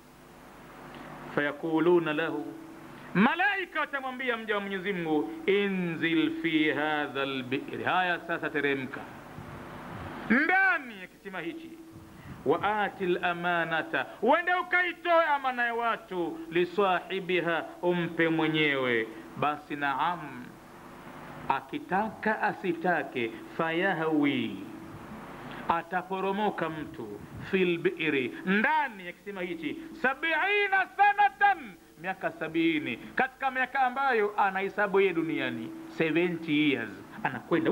fayaquluna lahu malaika watamwambia mja wa mwenyezi mungu inzil fi hadha lbiri haya sasa teremka ndani ya kisima hichi waati lamanata uende ukaitoe amana ya watu lisahibiha umpe mwenyewe basi naam akitaka asitake fayahwi ataporomoka mtu fil biri ndani ya kisima hichi sabiina sanatan miaka sabini katika miaka ambayo anahesabu yeye duniani 70 years anakwenda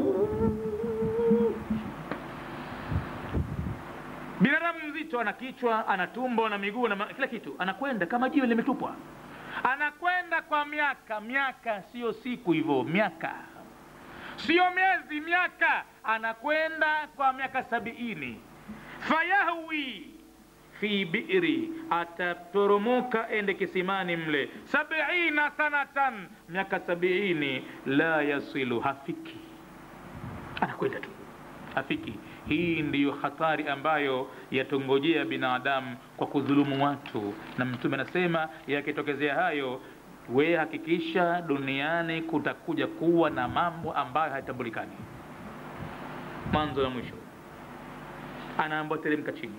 binadamu mzito ana kichwa ana tumbo na miguu na kila kitu anakwenda kama jiwe limetupwa anakwenda kwa miaka miaka sio siku hivyo miaka sio miezi miaka anakwenda kwa miaka sabiini fayahwi fi biri ataporomoka ende kisimani mle sabiina sanatan miaka sabiini la yasilu hafiki anakwenda tu hafiki hii ndiyo hatari ambayo yatongojea binadamu kwa kudhulumu watu na mtume anasema yakitokezea hayo we hakikisha duniani kutakuja kuwa na mambo ambayo hayatambulikani mwanzo na mwisho anaambiwa teremka chini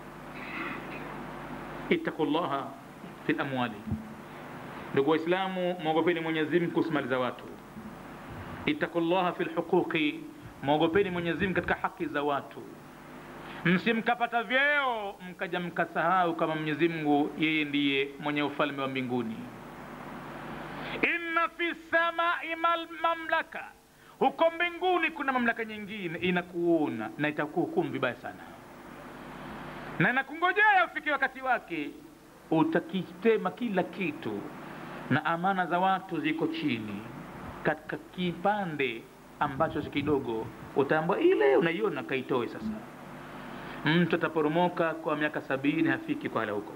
ittaqu llaha fi lamwali ndugu waislamu mwogopeni mwenyezimngu kuhusu mali za watu ittaqu llaha fi lhuquqi mwogopeni mwenyezimngu katika haki za watu msimkapata vyeo mkaja mkasahau kama mwenyezi mungu yeye ndiye mwenye ufalme wa mbinguni inna fi samai mamlaka huko mbinguni kuna mamlaka nyingine inakuona na itakuhukumu vibaya sana na inakungojea ufike wakati wake utakitema kila kitu na amana za watu ziko chini katika kipande ambacho si kidogo utaambwa ile unaiona kaitoe sasa mtu ataporomoka kwa miaka sabini hafiki kwala huko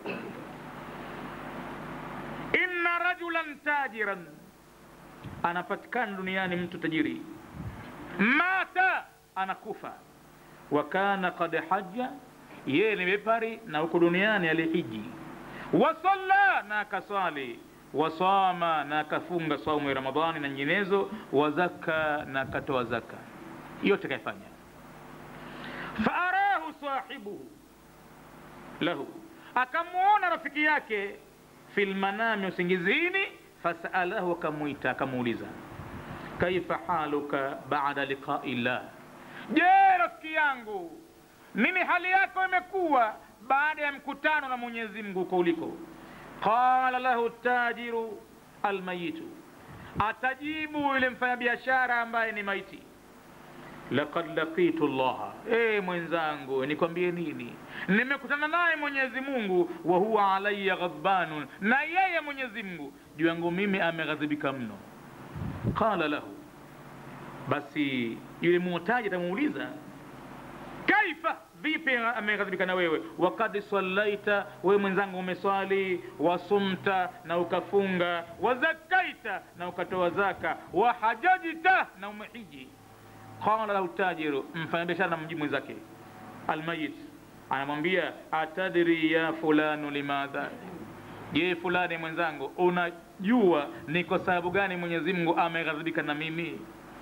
inna rajulan tajiran anapatikana duniani mtu tajiri mata anakufa wa kana kad haja yeye ni bepari na huko duniani alihiji wasalla na akaswali wasama na akafunga saumu ya ramadhani na nyinginezo wazaka na akatoa zaka yote kaifanya faarahu sahibuhu lahu akamwona rafiki yake fi lmanami usingizini fasalahu akamwita akamuuliza kaifa haluka bada liqai llah je rafiki yangu nini hali yako imekuwa baada ya mkutano na mwenyezi mungu uko uliko qala lahu tajiru almayitu atajibu yule mfanyabiashara ambaye ni maiti laqad laqitu llaha e mwenzangu nikwambie nini nimekutana naye mwenyezi mungu wa huwa alaya ghadbanun na yeye mwenyezi mungu juu yangu mimi ameghadhibika mno qala lahu basi yule muhtaji atamuuliza kaifa vipi ameghadhibika na wewe wakad sallaita wewe mwenzangu umeswali wasumta na ukafunga wazakaita na ukatoa zaka wahajajta na umehiji qala lahu tajiru mfanyabiashara namjibu mwenzake almayit anamwambia atadri ya fulanu limadha je fulani mwenzangu unajua ni kwa sababu gani mwenyezi mungu ameghadhibika na mimi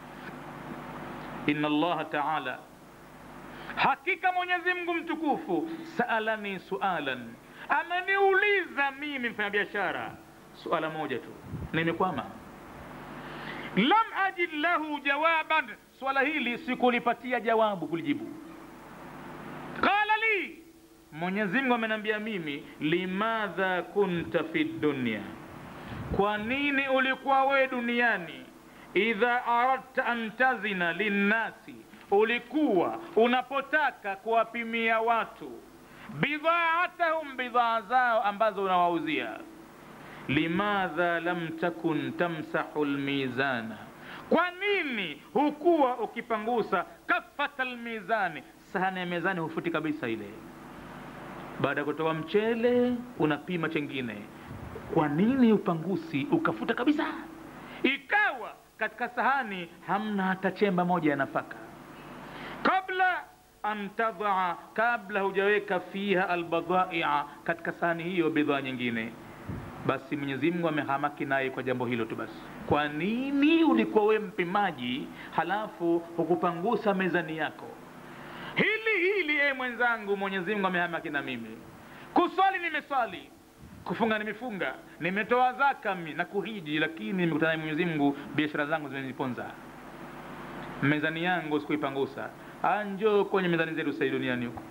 inna allaha taala hakika mwenyezi mungu mtukufu saalani sualan ameniuliza mimi mfanyabiashara suala moja tu nimekwama lam ajid lahu jawaban swala hili sikulipatia jawabu kulijibu qala li mwenyezi mungu ameniambia mimi limadha kunta fi dunya kwa nini ulikuwa wewe duniani idha aradta an tazina linnasi ulikuwa unapotaka kuwapimia watu bidhaatahum bidhaa zao ambazo unawauzia limadha lam takun tamsahu lmizana kwa nini hukuwa ukipangusa kafata lmizani sahani ya mezani hufuti kabisa ile baada ya kutoa mchele unapima chengine kwa nini upangusi ukafuta kabisa ikawa katika sahani hamna hata chemba moja ya nafaka kabla an tadaa kabla hujaweka fiha albadhaia katika sahani hiyo bidhaa nyingine basi mwenyezi mungu amehamaki naye kwa jambo hilo tu basi kwa nini ulikuwa we mpimaji halafu hukupangusa mezani yako hili hili e mwenzangu mwenyezi mungu amehamaki na mimi kuswali nimeswali kufunga nimefunga nimetoa zaka mi na kuhiji lakini nimekutana na mwenyezi mungu biashara zangu zimeniponza mezani yangu sikuipangusa anjo kwenye mezani zetu sahii duniani huko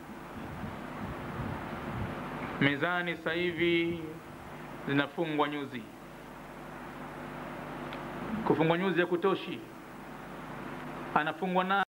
mezani sasa hivi zinafungwa nyuzi kufungwa nyuzi ya kutoshi anafungwa na